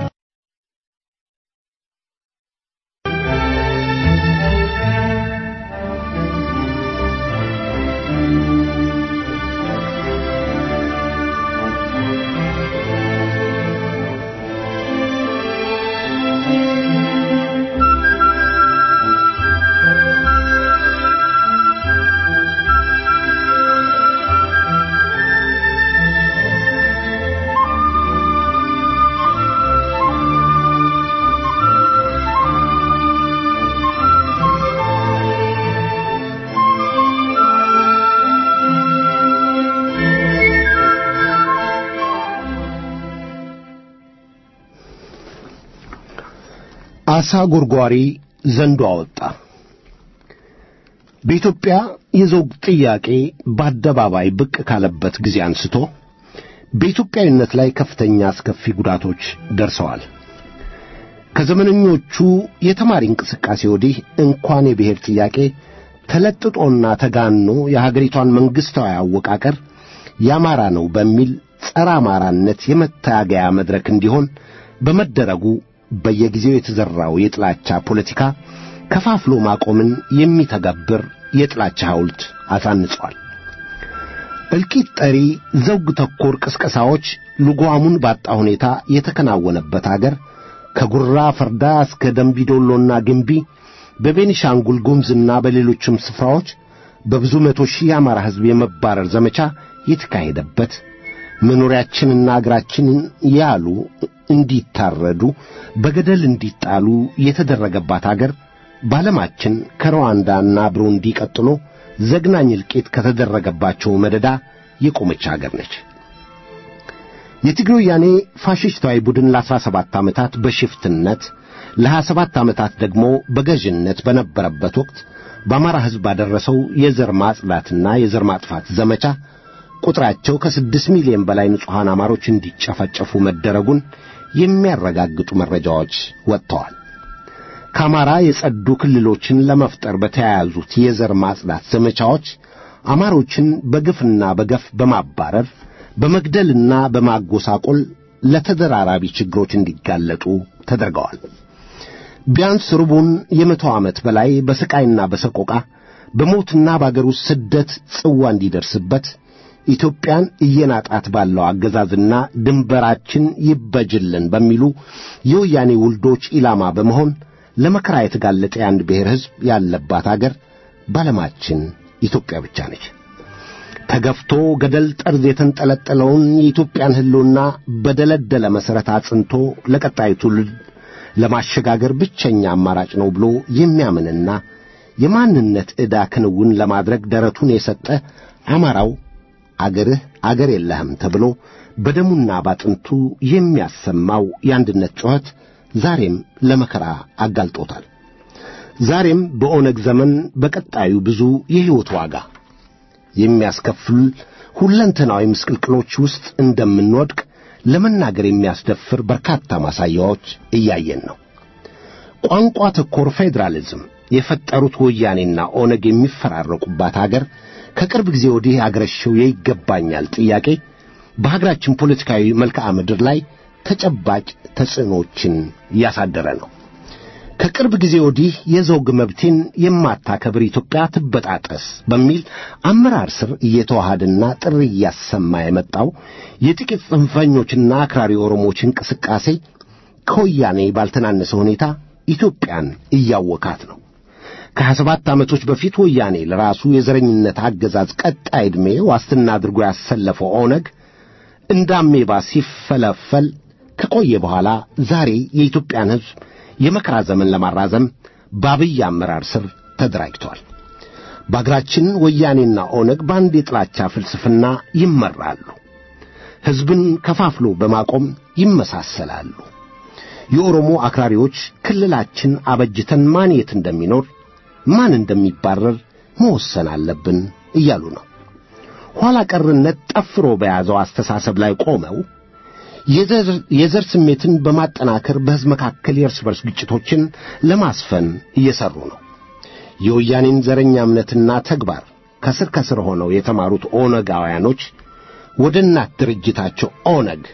አሳ ጎርጓሪ ዘንዶ አወጣ። በኢትዮጵያ የዘውግ ጥያቄ በአደባባይ ብቅ ካለበት ጊዜ አንስቶ በኢትዮጵያዊነት ላይ ከፍተኛ አስከፊ ጉዳቶች ደርሰዋል። ከዘመነኞቹ የተማሪ እንቅስቃሴ ወዲህ እንኳን የብሔር ጥያቄ ተለጥጦና ተጋኖ የሀገሪቷን መንግሥታዊ አወቃቀር የአማራ ነው በሚል ጸረ አማራነት የመታገያ መድረክ እንዲሆን በመደረጉ በየጊዜው የተዘራው የጥላቻ ፖለቲካ ከፋፍሎ ማቆምን የሚተገብር የጥላቻ ሐውልት አሳንጿል። እልቂት ጠሪ ዘውግ ተኮር ቅስቀሳዎች ልጓሙን ባጣ ሁኔታ የተከናወነበት አገር ከጉራ ፈርዳ እስከ ደንቢዶሎና ግንቢ በቤኒሻንጉል ጉምዝና በሌሎችም ስፍራዎች በብዙ መቶ ሺህ የአማራ ሕዝብ የመባረር ዘመቻ የተካሄደበት መኖሪያችንና አገራችንን ያሉ እንዲታረዱ በገደል እንዲጣሉ የተደረገባት አገር በዓለማችን ከሩዋንዳና ብሩንዲ ቀጥሎ ዘግናኝ እልቂት ከተደረገባቸው መደዳ የቆመች አገር ነች። የትግሬ ወያኔ ፋሽስታዊ ቡድን ለአስራ ሰባት ዓመታት በሽፍትነት ለሀያ ሰባት ዓመታት ደግሞ በገዥነት በነበረበት ወቅት በአማራ ሕዝብ ባደረሰው የዘር ማጽዳትና የዘር ማጥፋት ዘመቻ ቁጥራቸው ከስድስት ሚሊዮን በላይ ንጹሐን አማሮች እንዲጨፈጨፉ መደረጉን የሚያረጋግጡ መረጃዎች ወጥተዋል። ከአማራ የጸዱ ክልሎችን ለመፍጠር በተያያዙት የዘር ማጽዳት ዘመቻዎች አማሮችን በግፍና በገፍ በማባረር በመግደልና በማጎሳቆል ለተደራራቢ ችግሮች እንዲጋለጡ ተደርገዋል። ቢያንስ ሩቡን የመቶ ዓመት በላይ በስቃይና በሰቆቃ በሞትና በአገር ውስጥ ስደት ጽዋ እንዲደርስበት ኢትዮጵያን እየናጣት ባለው አገዛዝና ድንበራችን ይበጅልን በሚሉ የወያኔ ውልዶች ኢላማ በመሆን ለመከራ የተጋለጠ የአንድ ብሔር ሕዝብ ያለባት አገር ባለማችን ኢትዮጵያ ብቻ ነች። ተገፍቶ ገደል ጠርዝ የተንጠለጠለውን የኢትዮጵያን ሕልውና በደለደለ መሠረት አጽንቶ ለቀጣዩ ትውልድ ለማሸጋገር ብቸኛ አማራጭ ነው ብሎ የሚያምንና የማንነት ዕዳ ክንውን ለማድረግ ደረቱን የሰጠ አማራው አገርህ አገር የለህም ተብሎ በደሙና ባጥንቱ የሚያሰማው የአንድነት ጩኸት ዛሬም ለመከራ አጋልጦታል። ዛሬም በኦነግ ዘመን በቀጣዩ ብዙ የሕይወት ዋጋ የሚያስከፍል ሁለንተናዊ ምስቅልቅሎች ውስጥ እንደምንወድቅ ለመናገር የሚያስደፍር በርካታ ማሳያዎች እያየን ነው። ቋንቋ ተኮር ፌዴራሊዝም የፈጠሩት ወያኔና ኦነግ የሚፈራረቁባት አገር ከቅርብ ጊዜ ወዲህ አገረሸው የይገባኛል ጥያቄ በሀገራችን ፖለቲካዊ መልክዓ ምድር ላይ ተጨባጭ ተጽዕኖችን እያሳደረ ነው። ከቅርብ ጊዜ ወዲህ የዘውግ መብቴን የማታከብር ኢትዮጵያ ትበጣጠስ በሚል አመራር ስር እየተዋሃደና ጥሪ እያሰማ የመጣው የጥቂት ጽንፈኞችና አክራሪ ኦሮሞዎች እንቅስቃሴ ከወያኔ ባልተናነሰ ሁኔታ ኢትዮጵያን እያወካት ነው። ከሀያ ሰባት ዓመቶች በፊት ወያኔ ለራሱ የዘረኝነት አገዛዝ ቀጣይ ዕድሜ ዋስትና አድርጎ ያሰለፈው ኦነግ እንደ አሜባ ሲፈለፈል ከቆየ በኋላ ዛሬ የኢትዮጵያን ሕዝብ የመከራ ዘመን ለማራዘም በአብይ አመራር ስር ተደራጅቷል። በአገራችን ወያኔና ኦነግ በአንድ የጥላቻ ፍልስፍና ይመራሉ። ሕዝብን ከፋፍሎ በማቆም ይመሳሰላሉ። የኦሮሞ አክራሪዎች ክልላችን አበጅተን ማን የት እንደሚኖር ማን እንደሚባረር መወሰን አለብን እያሉ ነው። ኋላ ቀርነት ጠፍሮ በያዘው አስተሳሰብ ላይ ቆመው የዘር ስሜትን በማጠናከር በሕዝብ መካከል የእርስ በርስ ግጭቶችን ለማስፈን እየሰሩ ነው። የወያኔን ዘረኛ እምነትና ተግባር ከስር ከስር ሆነው የተማሩት ኦነጋውያኖች ወደ እናት ድርጅታቸው ኦነግ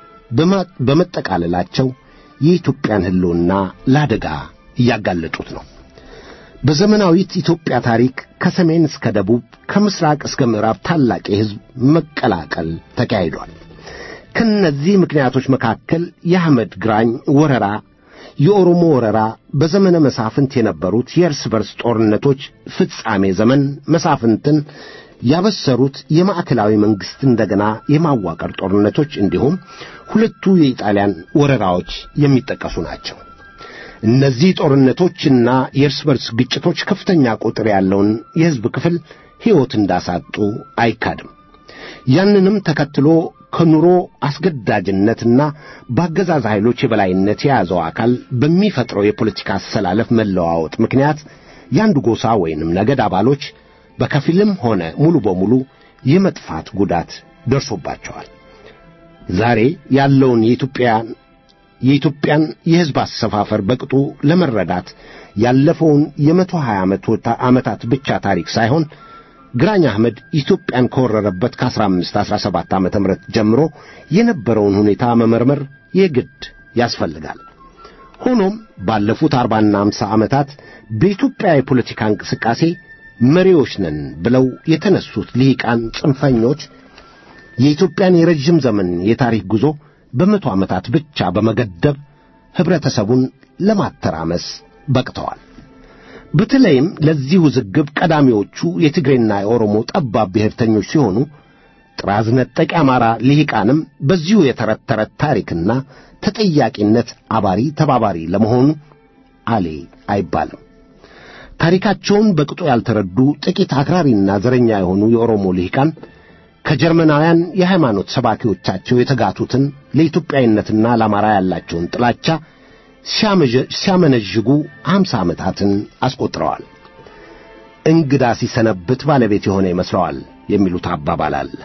በመጠቃለላቸው የኢትዮጵያን ሕልውና ለአደጋ እያጋለጡት ነው። በዘመናዊት ኢትዮጵያ ታሪክ ከሰሜን እስከ ደቡብ ከምስራቅ እስከ ምዕራብ ታላቅ የሕዝብ መቀላቀል ተካሂዷል። ከነዚህ ምክንያቶች መካከል የአህመድ ግራኝ ወረራ፣ የኦሮሞ ወረራ፣ በዘመነ መሳፍንት የነበሩት የእርስ በርስ ጦርነቶች ፍጻሜ ዘመን መሳፍንትን ያበሰሩት የማዕከላዊ መንግሥት እንደገና የማዋቀር ጦርነቶች እንዲሁም ሁለቱ የኢጣሊያን ወረራዎች የሚጠቀሱ ናቸው። እነዚህ ጦርነቶችና የእርስ በርስ ግጭቶች ከፍተኛ ቁጥር ያለውን የሕዝብ ክፍል ሕይወት እንዳሳጡ አይካድም። ያንንም ተከትሎ ከኑሮ አስገዳጅነትና በአገዛዝ ኃይሎች የበላይነት የያዘው አካል በሚፈጥረው የፖለቲካ አሰላለፍ መለዋወጥ ምክንያት የአንዱ ጎሳ ወይንም ነገድ አባሎች በከፊልም ሆነ ሙሉ በሙሉ የመጥፋት ጉዳት ደርሶባቸዋል። ዛሬ ያለውን የኢትዮጵያን የኢትዮጵያን የሕዝብ አሰፋፈር በቅጡ ለመረዳት ያለፈውን የመቶ ሀያ ዓመታት ብቻ ታሪክ ሳይሆን ግራኝ አህመድ ኢትዮጵያን ከወረረበት ከአስራ አምስት አስራ ሰባት ዓመተ ምህረት ጀምሮ የነበረውን ሁኔታ መመርመር የግድ ያስፈልጋል። ሆኖም ባለፉት አርባና አምሳ ዓመታት በኢትዮጵያ የፖለቲካ እንቅስቃሴ መሪዎች ነን ብለው የተነሱት ልሂቃን ጽንፈኞች የኢትዮጵያን የረዥም ዘመን የታሪክ ጉዞ በመቶ ዓመታት ብቻ በመገደብ ኅብረተሰቡን ለማተራመስ በቅተዋል። በተለይም ለዚህ ውዝግብ ቀዳሚዎቹ የትግሬና የኦሮሞ ጠባብ ብሔርተኞች ሲሆኑ ጥራዝ ነጠቅ የአማራ ልሂቃንም በዚሁ የተረት ተረት ታሪክና ተጠያቂነት አባሪ ተባባሪ ለመሆኑ አሌ አይባልም። ታሪካቸውን በቅጡ ያልተረዱ ጥቂት አክራሪና ዘረኛ የሆኑ የኦሮሞ ልሂቃን ከጀርመናውያን የሃይማኖት ሰባኪዎቻቸው የተጋቱትን ለኢትዮጵያዊነትና ለአማራ ያላቸውን ጥላቻ ሲያመነዥጉ አምሳ ዓመታትን አስቆጥረዋል። እንግዳ ሲሰነብት ባለቤት የሆነ ይመስለዋል የሚሉት አባባል አለ።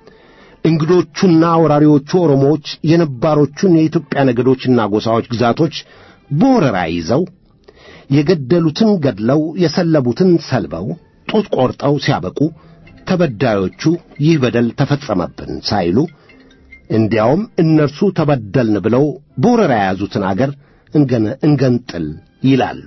እንግዶቹና ወራሪዎቹ ኦሮሞዎች የነባሮቹን የኢትዮጵያ ነገዶችና ጎሳዎች ግዛቶች በወረራ ይዘው የገደሉትን ገድለው የሰለቡትን ሰልበው ጡት ቆርጠው ሲያበቁ ተበዳዮቹ ይህ በደል ተፈጸመብን ሳይሉ እንዲያውም እነርሱ ተበደልን ብለው በወረራ የያዙትን አገር እንገንጥል ይላሉ።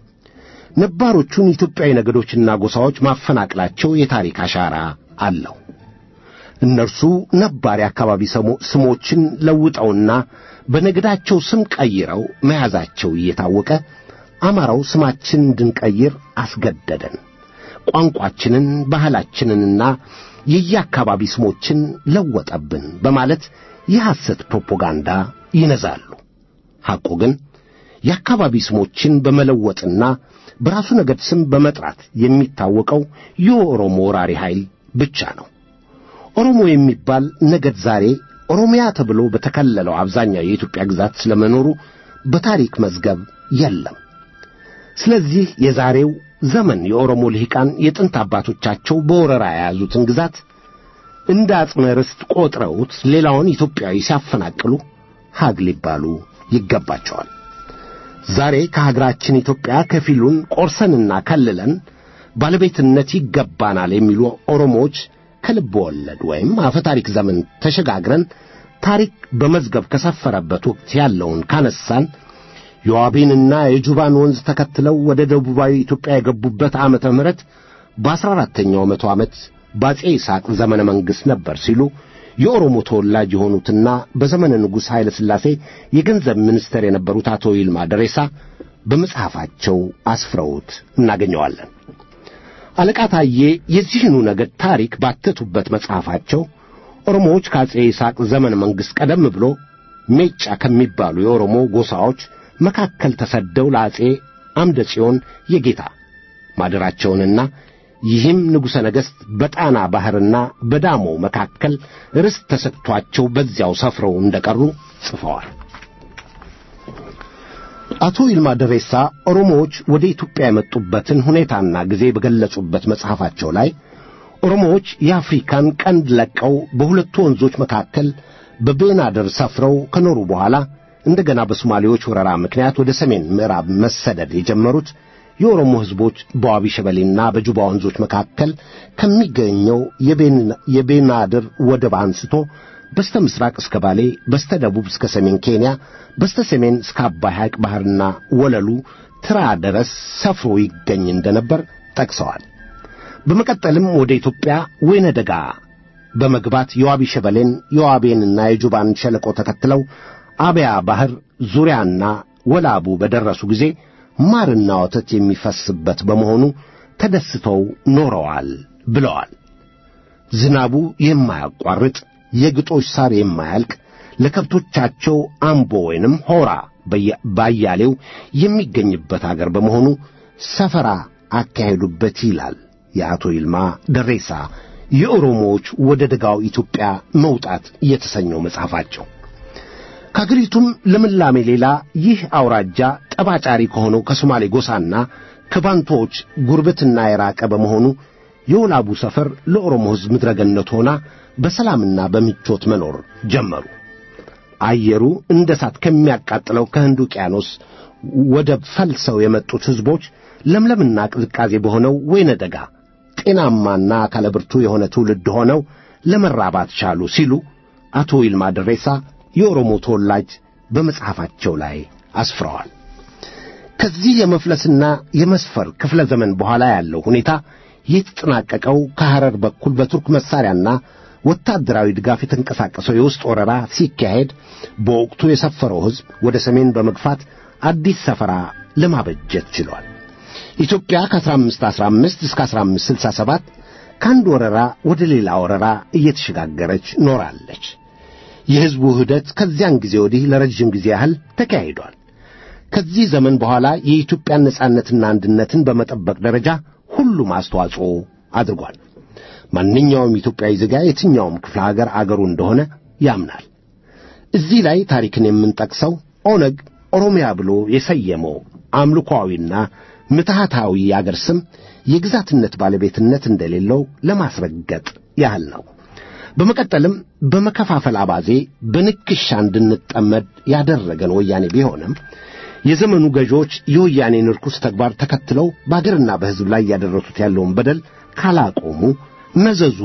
ነባሮቹን ኢትዮጵያዊ ነገዶችና ጎሳዎች ማፈናቅላቸው የታሪክ አሻራ አለው። እነርሱ ነባር የአካባቢ ስሞችን ለውጠውና በነገዳቸው ስም ቀይረው መያዛቸው እየታወቀ አማራው ስማችን እንድንቀይር አስገደደን፣ ቋንቋችንን፣ ባህላችንንና የየአካባቢ ስሞችን ለወጠብን በማለት የሐሰት ፕሮፓጋንዳ ይነዛሉ። ሐቁ ግን የአካባቢ ስሞችን በመለወጥና በራሱ ነገድ ስም በመጥራት የሚታወቀው የኦሮሞ ወራሪ ኃይል ብቻ ነው። ኦሮሞ የሚባል ነገድ ዛሬ ኦሮሚያ ተብሎ በተከለለው አብዛኛው የኢትዮጵያ ግዛት ስለመኖሩ በታሪክ መዝገብ የለም። ስለዚህ የዛሬው ዘመን የኦሮሞ ልሂቃን የጥንት አባቶቻቸው በወረራ የያዙትን ግዛት እንደ አጽመ ርስት ቆጥረውት ሌላውን ኢትዮጵያዊ ሲያፈናቅሉ ሀግ ሊባሉ ይገባቸዋል። ዛሬ ከሀገራችን ኢትዮጵያ ከፊሉን ቆርሰንና ከልለን ባለቤትነት ይገባናል የሚሉ ኦሮሞዎች ከልብ ወለድ ወይም አፈ ታሪክ ዘመን ተሸጋግረን ታሪክ በመዝገብ ከሰፈረበት ወቅት ያለውን ካነሳን የዋቤንና የጁባን ወንዝ ተከትለው ወደ ደቡባዊ ኢትዮጵያ የገቡበት ዓመተ ምሕረት በአስራ አራተኛው መቶ ዓመት በአጼ ይስሐቅ ዘመነ መንግሥት ነበር ሲሉ የኦሮሞ ተወላጅ የሆኑትና በዘመነ ንጉሥ ኃይለ ሥላሴ የገንዘብ ሚኒስትር የነበሩት አቶ ይልማ ደሬሳ በመጽሐፋቸው አስፍረውት እናገኘዋለን። አለቃ ታዬ የዚህኑ ነገድ ታሪክ ባተቱበት መጽሐፋቸው ኦሮሞዎች ከአጼ ይስሐቅ ዘመነ መንግሥት ቀደም ብሎ ሜጫ ከሚባሉ የኦሮሞ ጎሳዎች መካከል ተሰደው ለአጼ አምደ ጽዮን የጌታ ማደራቸውንና ይህም ንጉሠ ነገሥት በጣና ባሕርና በዳሞ መካከል ርስት ተሰጥቷቸው በዚያው ሰፍረው እንደቀሩ ጽፈዋል። አቶ ይልማ ደሬሳ ኦሮሞዎች ወደ ኢትዮጵያ የመጡበትን ሁኔታና ጊዜ በገለጹበት መጽሐፋቸው ላይ ኦሮሞዎች የአፍሪካን ቀንድ ለቀው በሁለቱ ወንዞች መካከል በቤናደር ሰፍረው ከኖሩ በኋላ እንደገና በሶማሌዎች ወረራ ምክንያት ወደ ሰሜን ምዕራብ መሰደድ የጀመሩት የኦሮሞ ሕዝቦች በዋቢ ሸበሌና በጁባ ወንዞች መካከል ከሚገኘው የቤናድር ወደብ አንስቶ በስተ ምስራቅ እስከ ባሌ፣ በስተ ደቡብ እስከ ሰሜን ኬንያ፣ በስተ ሰሜን እስከ አባይ ሐይቅ ባሕርና ወለሉ ትራ ድረስ ሰፍሮ ይገኝ እንደነበር ጠቅሰዋል። በመቀጠልም ወደ ኢትዮጵያ ወይነ ደጋ በመግባት የዋቢ ሸበሌን የዋቤንና የጁባን ሸለቆ ተከትለው አብያ ባሕር ዙሪያና ወላቡ በደረሱ ጊዜ ማርና ወተት የሚፈስበት በመሆኑ ተደስተው ኖረዋል ብለዋል። ዝናቡ የማያቋርጥ የግጦሽ ሳር የማያልቅ ለከብቶቻቸው አምቦ ወይንም ሆራ ባያሌው የሚገኝበት አገር በመሆኑ ሰፈራ አካሄዱበት ይላል የአቶ ይልማ ደሬሳ የኦሮሞዎች ወደ ደጋው ኢትዮጵያ መውጣት የተሰኘው መጽሐፋቸው። ከአገሪቱም ልምላሜ ሌላ ይህ አውራጃ ጠባጫሪ ከሆነው ከሶማሌ ጎሳና ከባንቶዎች ጉርብትና የራቀ በመሆኑ የወላቡ ሰፈር ለኦሮሞ ሕዝብ ምድረገነት ሆና በሰላምና በምቾት መኖር ጀመሩ። አየሩ እንደ እሳት ከሚያቃጥለው ከህንድ ውቅያኖስ ወደብ ፈልሰው የመጡት ሕዝቦች ለምለምና ቅዝቃዜ በሆነው ወይነ ደጋ ጤናማና አካለ ብርቱ የሆነ ትውልድ ሆነው ለመራባት ቻሉ ሲሉ አቶ ይልማ ደሬሳ የኦሮሞ ተወላጅ በመጽሐፋቸው ላይ አስፍረዋል። ከዚህ የመፍለስና የመስፈር ክፍለ ዘመን በኋላ ያለው ሁኔታ የተጠናቀቀው ከሐረር በኩል በቱርክ መሳሪያና ወታደራዊ ድጋፍ የተንቀሳቀሰው የውስጥ ወረራ ሲካሄድ በወቅቱ የሰፈረው ሕዝብ ወደ ሰሜን በመግፋት አዲስ ሰፈራ ለማበጀት ችሏል። ኢትዮጵያ ከ1515 እስከ 1567 ከአንድ ወረራ ወደ ሌላ ወረራ እየተሸጋገረች ኖራለች። የሕዝቡ ውህደት ከዚያን ጊዜ ወዲህ ለረጅም ጊዜ ያህል ተካሂዷል። ከዚህ ዘመን በኋላ የኢትዮጵያን ነጻነትና አንድነትን በመጠበቅ ደረጃ ሁሉም አስተዋጽኦ አድርጓል። ማንኛውም ኢትዮጵያዊ ዜጋ የትኛውም ክፍለ ሀገር አገሩ እንደሆነ ያምናል። እዚህ ላይ ታሪክን የምንጠቅሰው ኦነግ ኦሮሚያ ብሎ የሰየመው አምልኮአዊና ምትሃታዊ የአገር ስም የግዛትነት ባለቤትነት እንደሌለው ለማስረገጥ ያህል ነው። በመቀጠልም በመከፋፈል አባዜ በንክሻ እንድንጠመድ ያደረገን ወያኔ ቢሆንም የዘመኑ ገዢዎች የወያኔን ርኩስ ተግባር ተከትለው በአገርና በሕዝብ ላይ ያደረሱት ያለውን በደል ካላቆሙ መዘዙ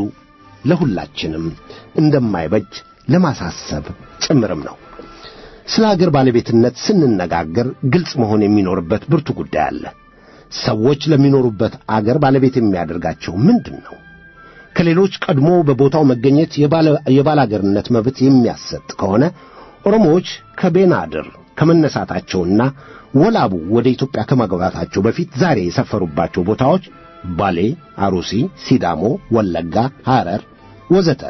ለሁላችንም እንደማይበጅ ለማሳሰብ ጭምርም ነው። ስለ አገር ባለቤትነት ስንነጋገር ግልጽ መሆን የሚኖርበት ብርቱ ጉዳይ አለ። ሰዎች ለሚኖሩበት አገር ባለቤት የሚያደርጋቸው ምንድን ነው? ከሌሎች ቀድሞ በቦታው መገኘት የባላገርነት መብት የሚያሰጥ ከሆነ ኦሮሞዎች ከቤናድር ከመነሳታቸውና ወላቡ ወደ ኢትዮጵያ ከመግባታቸው በፊት ዛሬ የሰፈሩባቸው ቦታዎች ባሌ፣ አሩሲ፣ ሲዳሞ፣ ወለጋ፣ ሐረር ወዘተ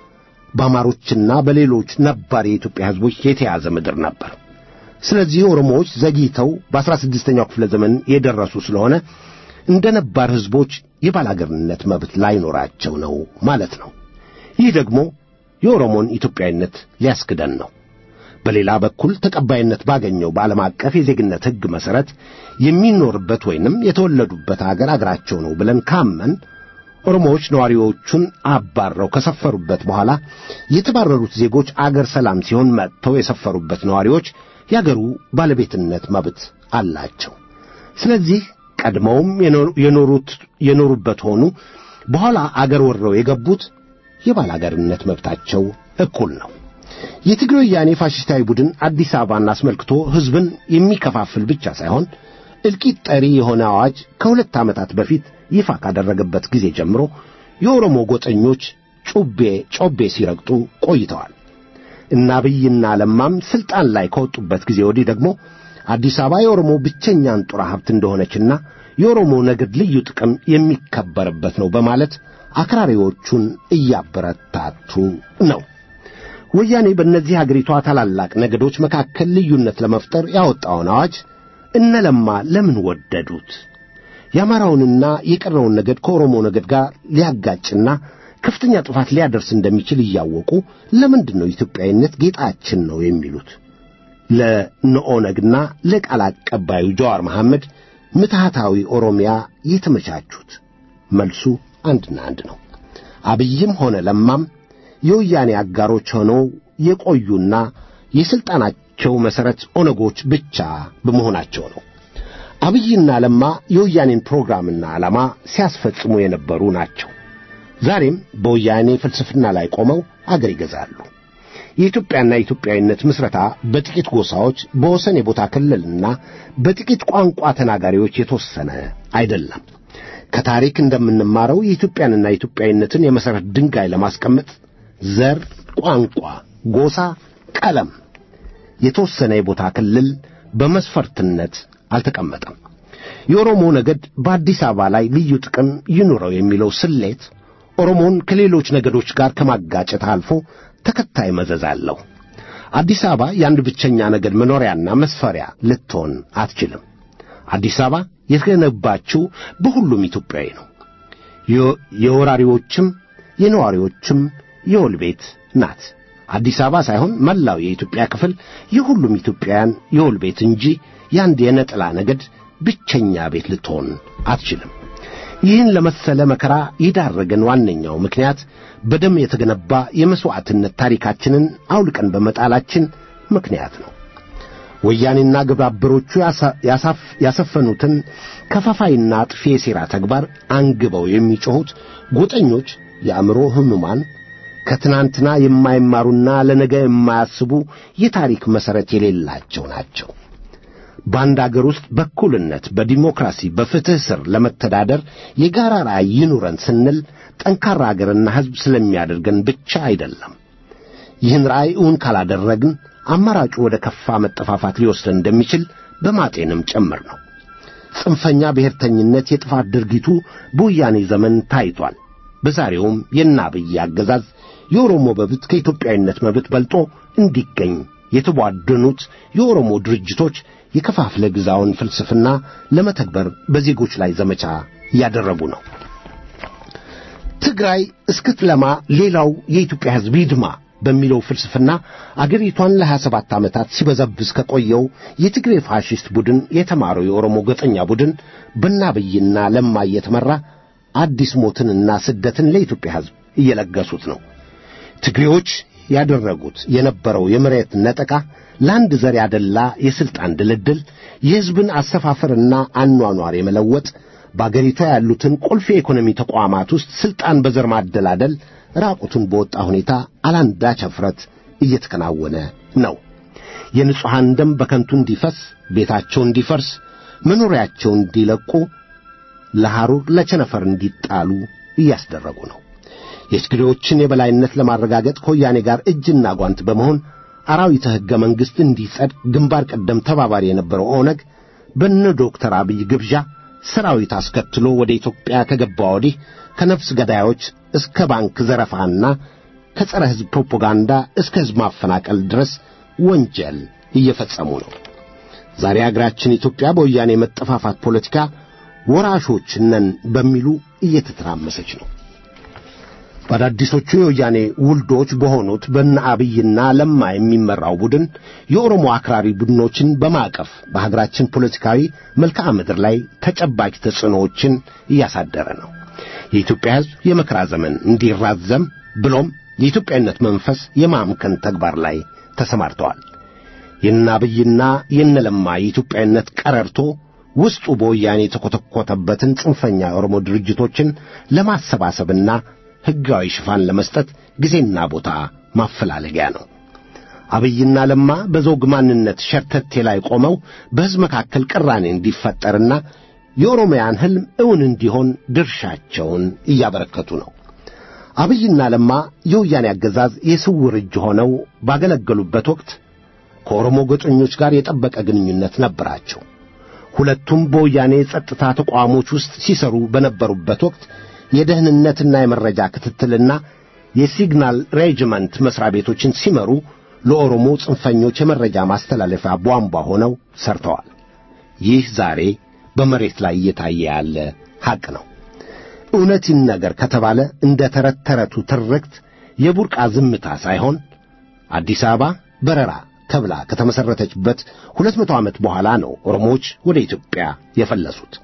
በአማሮችና በሌሎች ነባር የኢትዮጵያ ሕዝቦች የተያዘ ምድር ነበር። ስለዚህ ኦሮሞዎች ዘግይተው በአስራ ስድስተኛው ክፍለ ዘመን የደረሱ ስለሆነ እንደ ነባር ሕዝቦች የባላገርነት መብት ላይኖራቸው ነው ማለት ነው። ይህ ደግሞ የኦሮሞን ኢትዮጵያዊነት ሊያስክደን ነው። በሌላ በኩል ተቀባይነት ባገኘው በዓለም አቀፍ የዜግነት ሕግ መሠረት የሚኖርበት ወይንም የተወለዱበት አገር አገራቸው ነው ብለን ካመን ኦሮሞዎች ነዋሪዎቹን አባረው ከሰፈሩበት በኋላ የተባረሩት ዜጎች አገር ሰላም ሲሆን መጥተው የሰፈሩበት ነዋሪዎች የአገሩ ባለቤትነት መብት አላቸው። ስለዚህ ቀድመውም የኖሩት የኖሩበት ሆኑ በኋላ አገር ወረው የገቡት የባላገርነት መብታቸው እኩል ነው። የትግሬ ወያኔ ፋሽስታዊ ቡድን አዲስ አበባን አስመልክቶ ሕዝብን የሚከፋፍል ብቻ ሳይሆን እልቂት ጠሪ የሆነ አዋጅ ከሁለት ዓመታት በፊት ይፋ ካደረገበት ጊዜ ጀምሮ የኦሮሞ ጎጠኞች ጩቤ ጮቤ ሲረግጡ ቆይተዋል። እና አብይና ለማም ስልጣን ላይ ከወጡበት ጊዜ ወዲህ ደግሞ አዲስ አበባ የኦሮሞ ብቸኛ አንጡራ ሀብት እንደሆነችና የኦሮሞ ነገድ ልዩ ጥቅም የሚከበርበት ነው በማለት አክራሪዎቹን እያበረታቱ ነው። ወያኔ በእነዚህ አገሪቷ ታላላቅ ነገዶች መካከል ልዩነት ለመፍጠር ያወጣውን አዋጅ እነ ለማ ለምን ወደዱት? የአማራውንና የቀረውን ነገድ ከኦሮሞ ነገድ ጋር ሊያጋጭና ከፍተኛ ጥፋት ሊያደርስ እንደሚችል እያወቁ ለምንድን ነው ኢትዮጵያዊነት ጌጣችን ነው የሚሉት? ለነኦነግና ለቃል አቀባዩ ጀዋር መሐመድ ምትሃታዊ ኦሮሚያ የተመቻቹት? መልሱ አንድና አንድ ነው። አብይም ሆነ ለማም የወያኔ አጋሮች ሆነው የቆዩና የሥልጣናቸው መሠረት ኦነጎች ብቻ በመሆናቸው ነው። አብይና ለማ የወያኔን ፕሮግራምና ዓላማ ሲያስፈጽሙ የነበሩ ናቸው። ዛሬም በወያኔ ፍልስፍና ላይ ቆመው አገር ይገዛሉ። የኢትዮጵያና የኢትዮጵያዊነት ምስረታ በጥቂት ጎሳዎች በወሰን የቦታ ክልልና በጥቂት ቋንቋ ተናጋሪዎች የተወሰነ አይደለም። ከታሪክ እንደምንማረው የኢትዮጵያንና የኢትዮጵያዊነትን የመሠረት ድንጋይ ለማስቀመጥ ዘር፣ ቋንቋ፣ ጎሳ፣ ቀለም፣ የተወሰነ የቦታ ክልል በመስፈርትነት አልተቀመጠም። የኦሮሞ ነገድ በአዲስ አበባ ላይ ልዩ ጥቅም ይኑረው የሚለው ስሌት ኦሮሞን ከሌሎች ነገዶች ጋር ከማጋጨት አልፎ ተከታይ መዘዝ አለው። አዲስ አበባ የአንድ ብቸኛ ነገድ መኖሪያና መስፈሪያ ልትሆን አትችልም። አዲስ አበባ የተገነባችው በሁሉም ኢትዮጵያዊ ነው። የወራሪዎችም የነዋሪዎችም የወል ቤት ናት። አዲስ አበባ ሳይሆን መላው የኢትዮጵያ ክፍል የሁሉም ኢትዮጵያውያን የወል ቤት እንጂ የአንድ የነጠላ ነገድ ብቸኛ ቤት ልትሆን አትችልም። ይህን ለመሰለ መከራ የዳረገን ዋነኛው ምክንያት በደም የተገነባ የመሥዋዕትነት ታሪካችንን አውልቀን በመጣላችን ምክንያት ነው። ወያኔና ግብረ አበሮቹ ያሰፈኑትን ከፋፋይና አጥፊ የሴራ ተግባር አንግበው የሚጮኹት ጎጠኞች የአእምሮ ሕሙማን ከትናንትና የማይማሩና ለነገ የማያስቡ የታሪክ መሠረት የሌላቸው ናቸው። በአንድ አገር ውስጥ በእኩልነት፣ በዲሞክራሲ፣ በፍትሕ ስር ለመተዳደር የጋራ ራዕይ ይኑረን ስንል ጠንካራ አገርና ሕዝብ ስለሚያደርገን ብቻ አይደለም። ይህን ራዕይ እውን ካላደረግን አማራጩ ወደ ከፋ መጠፋፋት ሊወስደን እንደሚችል በማጤንም ጭምር ነው። ጽንፈኛ ብሔርተኝነት የጥፋት ድርጊቱ በወያኔ ዘመን ታይቷል። በዛሬውም የእነ አብይ አገዛዝ የኦሮሞ መብት ከኢትዮጵያዊነት መብት በልጦ እንዲገኝ የተቧደኑት የኦሮሞ ድርጅቶች የከፋፍለ ግዛውን ፍልስፍና ለመተግበር በዜጎች ላይ ዘመቻ እያደረጉ ነው። ትግራይ እስክትለማ ሌላው የኢትዮጵያ ሕዝብ ይድማ በሚለው ፍልስፍና አገሪቷን ለሀያ ሰባት ዓመታት ሲበዘብዝ ከቆየው የትግሬ ፋሽስት ቡድን የተማረው የኦሮሞ ገጠኛ ቡድን በአብይና ለማ እየተመራ አዲስ ሞትንና ስደትን ለኢትዮጵያ ሕዝብ እየለገሱት ነው። ትግሬዎች ያደረጉት የነበረው የመሬት ነጠቃ ለአንድ ዘር ያደላ የሥልጣን ድልድል፣ የሕዝብን አሰፋፈርና አኗኗር የመለወጥ በአገሪቷ ያሉትን ቁልፍ የኢኮኖሚ ተቋማት ውስጥ ሥልጣን በዘር ማደላደል ራቁቱን በወጣ ሁኔታ አላንዳች እፍረት እየተከናወነ ነው። የንጹሐን ደም በከንቱ እንዲፈስ፣ ቤታቸው እንዲፈርስ፣ መኖሪያቸው እንዲለቁ፣ ለሐሩር ለቸነፈር እንዲጣሉ እያስደረጉ ነው። የትግሬዎችን የበላይነት ለማረጋገጥ ከወያኔ ጋር እጅና ጓንት በመሆን አራዊተ ሕገ መንግሥት እንዲጸድቅ ግንባር ቀደም ተባባሪ የነበረው ኦነግ በነ ዶክተር አብይ ግብዣ ሰራዊት አስከትሎ ወደ ኢትዮጵያ ከገባ ወዲህ ከነፍስ ገዳዮች እስከ ባንክ ዘረፋና ከጸረ ሕዝብ ፕሮፓጋንዳ እስከ ሕዝብ ማፈናቀል ድረስ ወንጀል እየፈጸሙ ነው። ዛሬ አገራችን ኢትዮጵያ በወያኔ መጠፋፋት ፖለቲካ ወራሾች ነን በሚሉ እየተተራመሰች ነው። በአዳዲሶቹ የወያኔ ውልዶች በሆኑት በነ አብይና ለማ የሚመራው ቡድን የኦሮሞ አክራሪ ቡድኖችን በማቀፍ በሀገራችን ፖለቲካዊ መልክዓ ምድር ላይ ተጨባጭ ተጽዕኖዎችን እያሳደረ ነው። የኢትዮጵያ ሕዝብ የመከራ ዘመን እንዲራዘም ብሎም የኢትዮጵያዊነት መንፈስ የማምከን ተግባር ላይ ተሰማርተዋል። የነ አብይና የነ ለማ የኢትዮጵያዊነት ቀረርቶ ውስጡ በወያኔ የተኰተኰተበትን ጽንፈኛ የኦሮሞ ድርጅቶችን ለማሰባሰብና ሕጋዊ ሽፋን ለመስጠት ጊዜና ቦታ ማፈላለጊያ ነው። አብይና ለማ በዘውግ ማንነት ሸርተቴ ላይ ቆመው በሕዝብ መካከል ቅራኔ እንዲፈጠርና የኦሮሚያን ሕልም እውን እንዲሆን ድርሻቸውን እያበረከቱ ነው። አብይና ለማ የወያኔ አገዛዝ የስውር እጅ ሆነው ባገለገሉበት ወቅት ከኦሮሞ ጎጠኞች ጋር የጠበቀ ግንኙነት ነበራቸው። ሁለቱም በወያኔ የጸጥታ ተቋሞች ውስጥ ሲሰሩ በነበሩበት ወቅት የደህንነትና የመረጃ ክትትልና የሲግናል ሬጅመንት መሥሪያ ቤቶችን ሲመሩ ለኦሮሞ ጽንፈኞች የመረጃ ማስተላለፊያ ቧንቧ ሆነው ሰርተዋል። ይህ ዛሬ በመሬት ላይ እየታየ ያለ ሐቅ ነው። እውነት ይነገር ከተባለ እንደ ተረት ተረቱ ትርክት የቡርቃ ዝምታ ሳይሆን አዲስ አበባ በረራ ተብላ ከተመሠረተችበት ሁለት መቶ ዓመት በኋላ ነው ኦሮሞዎች ወደ ኢትዮጵያ የፈለሱት።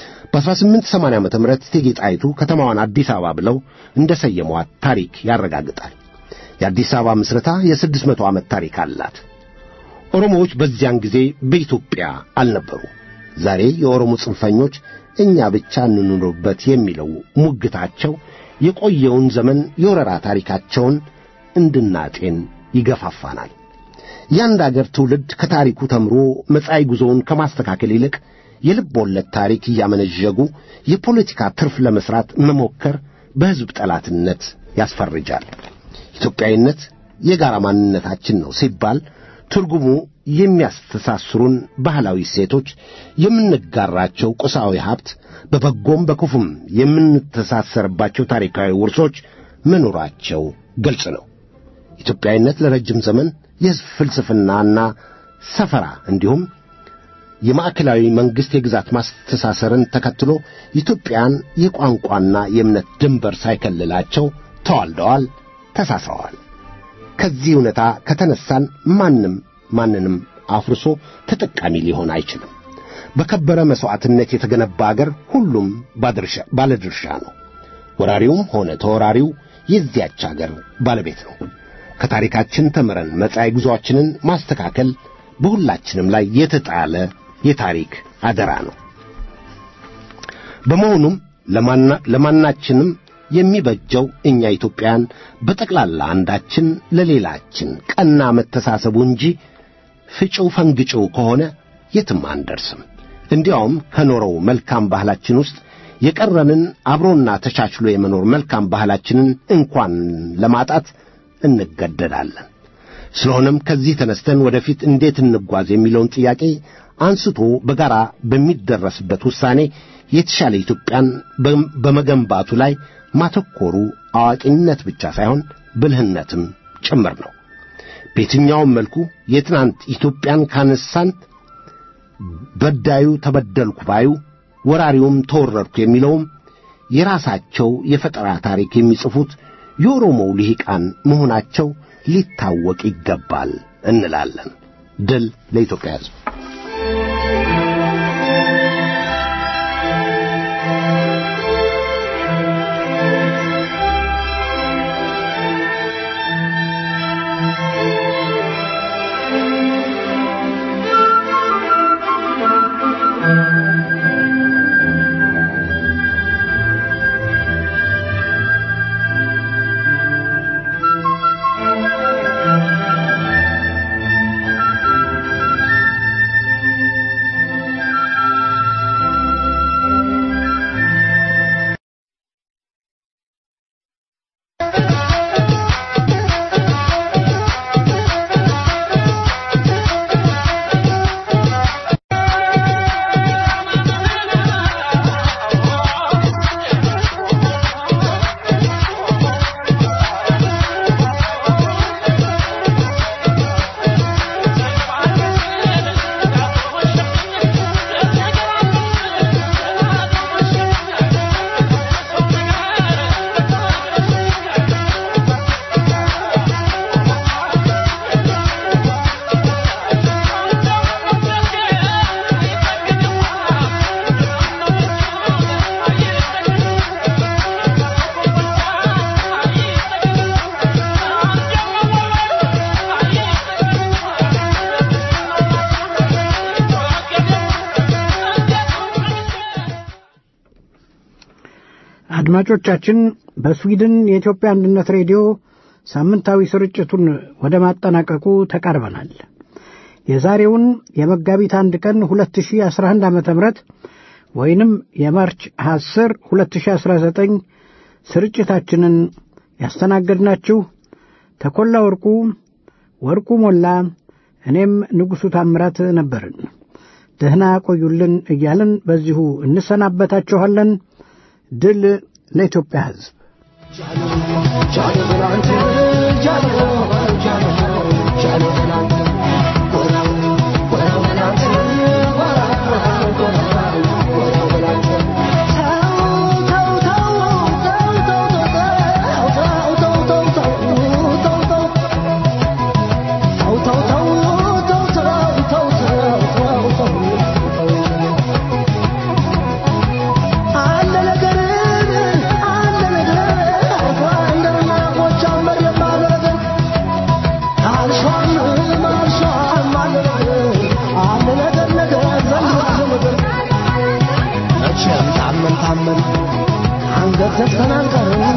በ1880 ዓመተ ምህረት እቴጌ ጣይቱ ከተማዋን አዲስ አበባ ብለው እንደ ሰየሟት ታሪክ ያረጋግጣል። የአዲስ አበባ ምስረታ የስድስት መቶ ዓመት ታሪክ አላት። ኦሮሞዎች በዚያን ጊዜ በኢትዮጵያ አልነበሩ። ዛሬ የኦሮሞ ጽንፈኞች እኛ ብቻ እንኑርበት የሚለው ሙግታቸው የቆየውን ዘመን የወረራ ታሪካቸውን እንድናጤን ይገፋፋናል። የአንድ አገር ትውልድ ከታሪኩ ተምሮ መጻኢ ጉዞውን ከማስተካከል ይልቅ የልብ ወለድ ታሪክ እያመነዠጉ የፖለቲካ ትርፍ ለመስራት መሞከር በሕዝብ ጠላትነት ያስፈርጃል። ኢትዮጵያዊነት የጋራ ማንነታችን ነው ሲባል ትርጉሙ የሚያስተሳስሩን ባህላዊ እሴቶች፣ የምንጋራቸው ቁሳዊ ሀብት፣ በበጎም በክፉም የምንተሳሰርባቸው ታሪካዊ ውርሶች መኖራቸው ግልጽ ነው። ኢትዮጵያዊነት ለረጅም ዘመን የሕዝብ ፍልስፍናና ሰፈራ እንዲሁም የማዕከላዊ መንግሥት የግዛት ማስተሳሰርን ተከትሎ ኢትዮጵያን የቋንቋና የእምነት ድንበር ሳይከልላቸው ተዋልደዋል፣ ተሳስረዋል። ከዚህ እውነታ ከተነሳን ማንም ማንንም አፍርሶ ተጠቃሚ ሊሆን አይችልም። በከበረ መሥዋዕትነት የተገነባ አገር ሁሉም ባለድርሻ ነው። ወራሪውም ሆነ ተወራሪው የዚያች አገር ባለቤት ነው። ከታሪካችን ተምረን መጻኢ ጉዞአችንን ማስተካከል በሁላችንም ላይ የተጣለ የታሪክ አደራ ነው። በመሆኑም ለማናችንም የሚበጀው እኛ ኢትዮጵያን በጠቅላላ አንዳችን ለሌላችን ቀና መተሳሰቡ እንጂ ፍጪው ፈንግጪው ከሆነ የትም አንደርስም። እንዲያውም ከኖረው መልካም ባህላችን ውስጥ የቀረንን አብሮና ተቻችሎ የመኖር መልካም ባህላችንን እንኳን ለማጣት እንገደዳለን። ስለሆነም ከዚህ ተነስተን ወደፊት እንዴት እንጓዝ የሚለውን ጥያቄ አንስቶ በጋራ በሚደረስበት ውሳኔ የተሻለ ኢትዮጵያን በመገንባቱ ላይ ማተኮሩ አዋቂነት ብቻ ሳይሆን ብልህነትም ጭምር ነው። በየትኛውም መልኩ የትናንት ኢትዮጵያን ካነሳን በዳዩ ተበደልኩ ባዩ ወራሪውም ተወረርኩ የሚለውም የራሳቸው የፈጠራ ታሪክ የሚጽፉት የኦሮሞው ልሂቃን መሆናቸው ሊታወቅ ይገባል እንላለን። ድል ለኢትዮጵያ ሕዝብ። አድማጮቻችን በስዊድን የኢትዮጵያ አንድነት ሬዲዮ ሳምንታዊ ስርጭቱን ወደ ማጠናቀቁ ተቃርበናል። የዛሬውን የመጋቢት አንድ ቀን 2011 ዓ ም ወይንም የማርች 10 2019 ስርጭታችንን ያስተናገድናችሁ ተኮላ ወርቁ፣ ወርቁ ሞላ፣ እኔም ንጉሡ ታምራት ነበርን። ደህና ቆዩልን እያልን በዚሁ እንሰናበታችኋለን። ድል ለኢትዮጵያ ሕዝብ። ታመን ታመን አንገት ዘግተን አንቀርም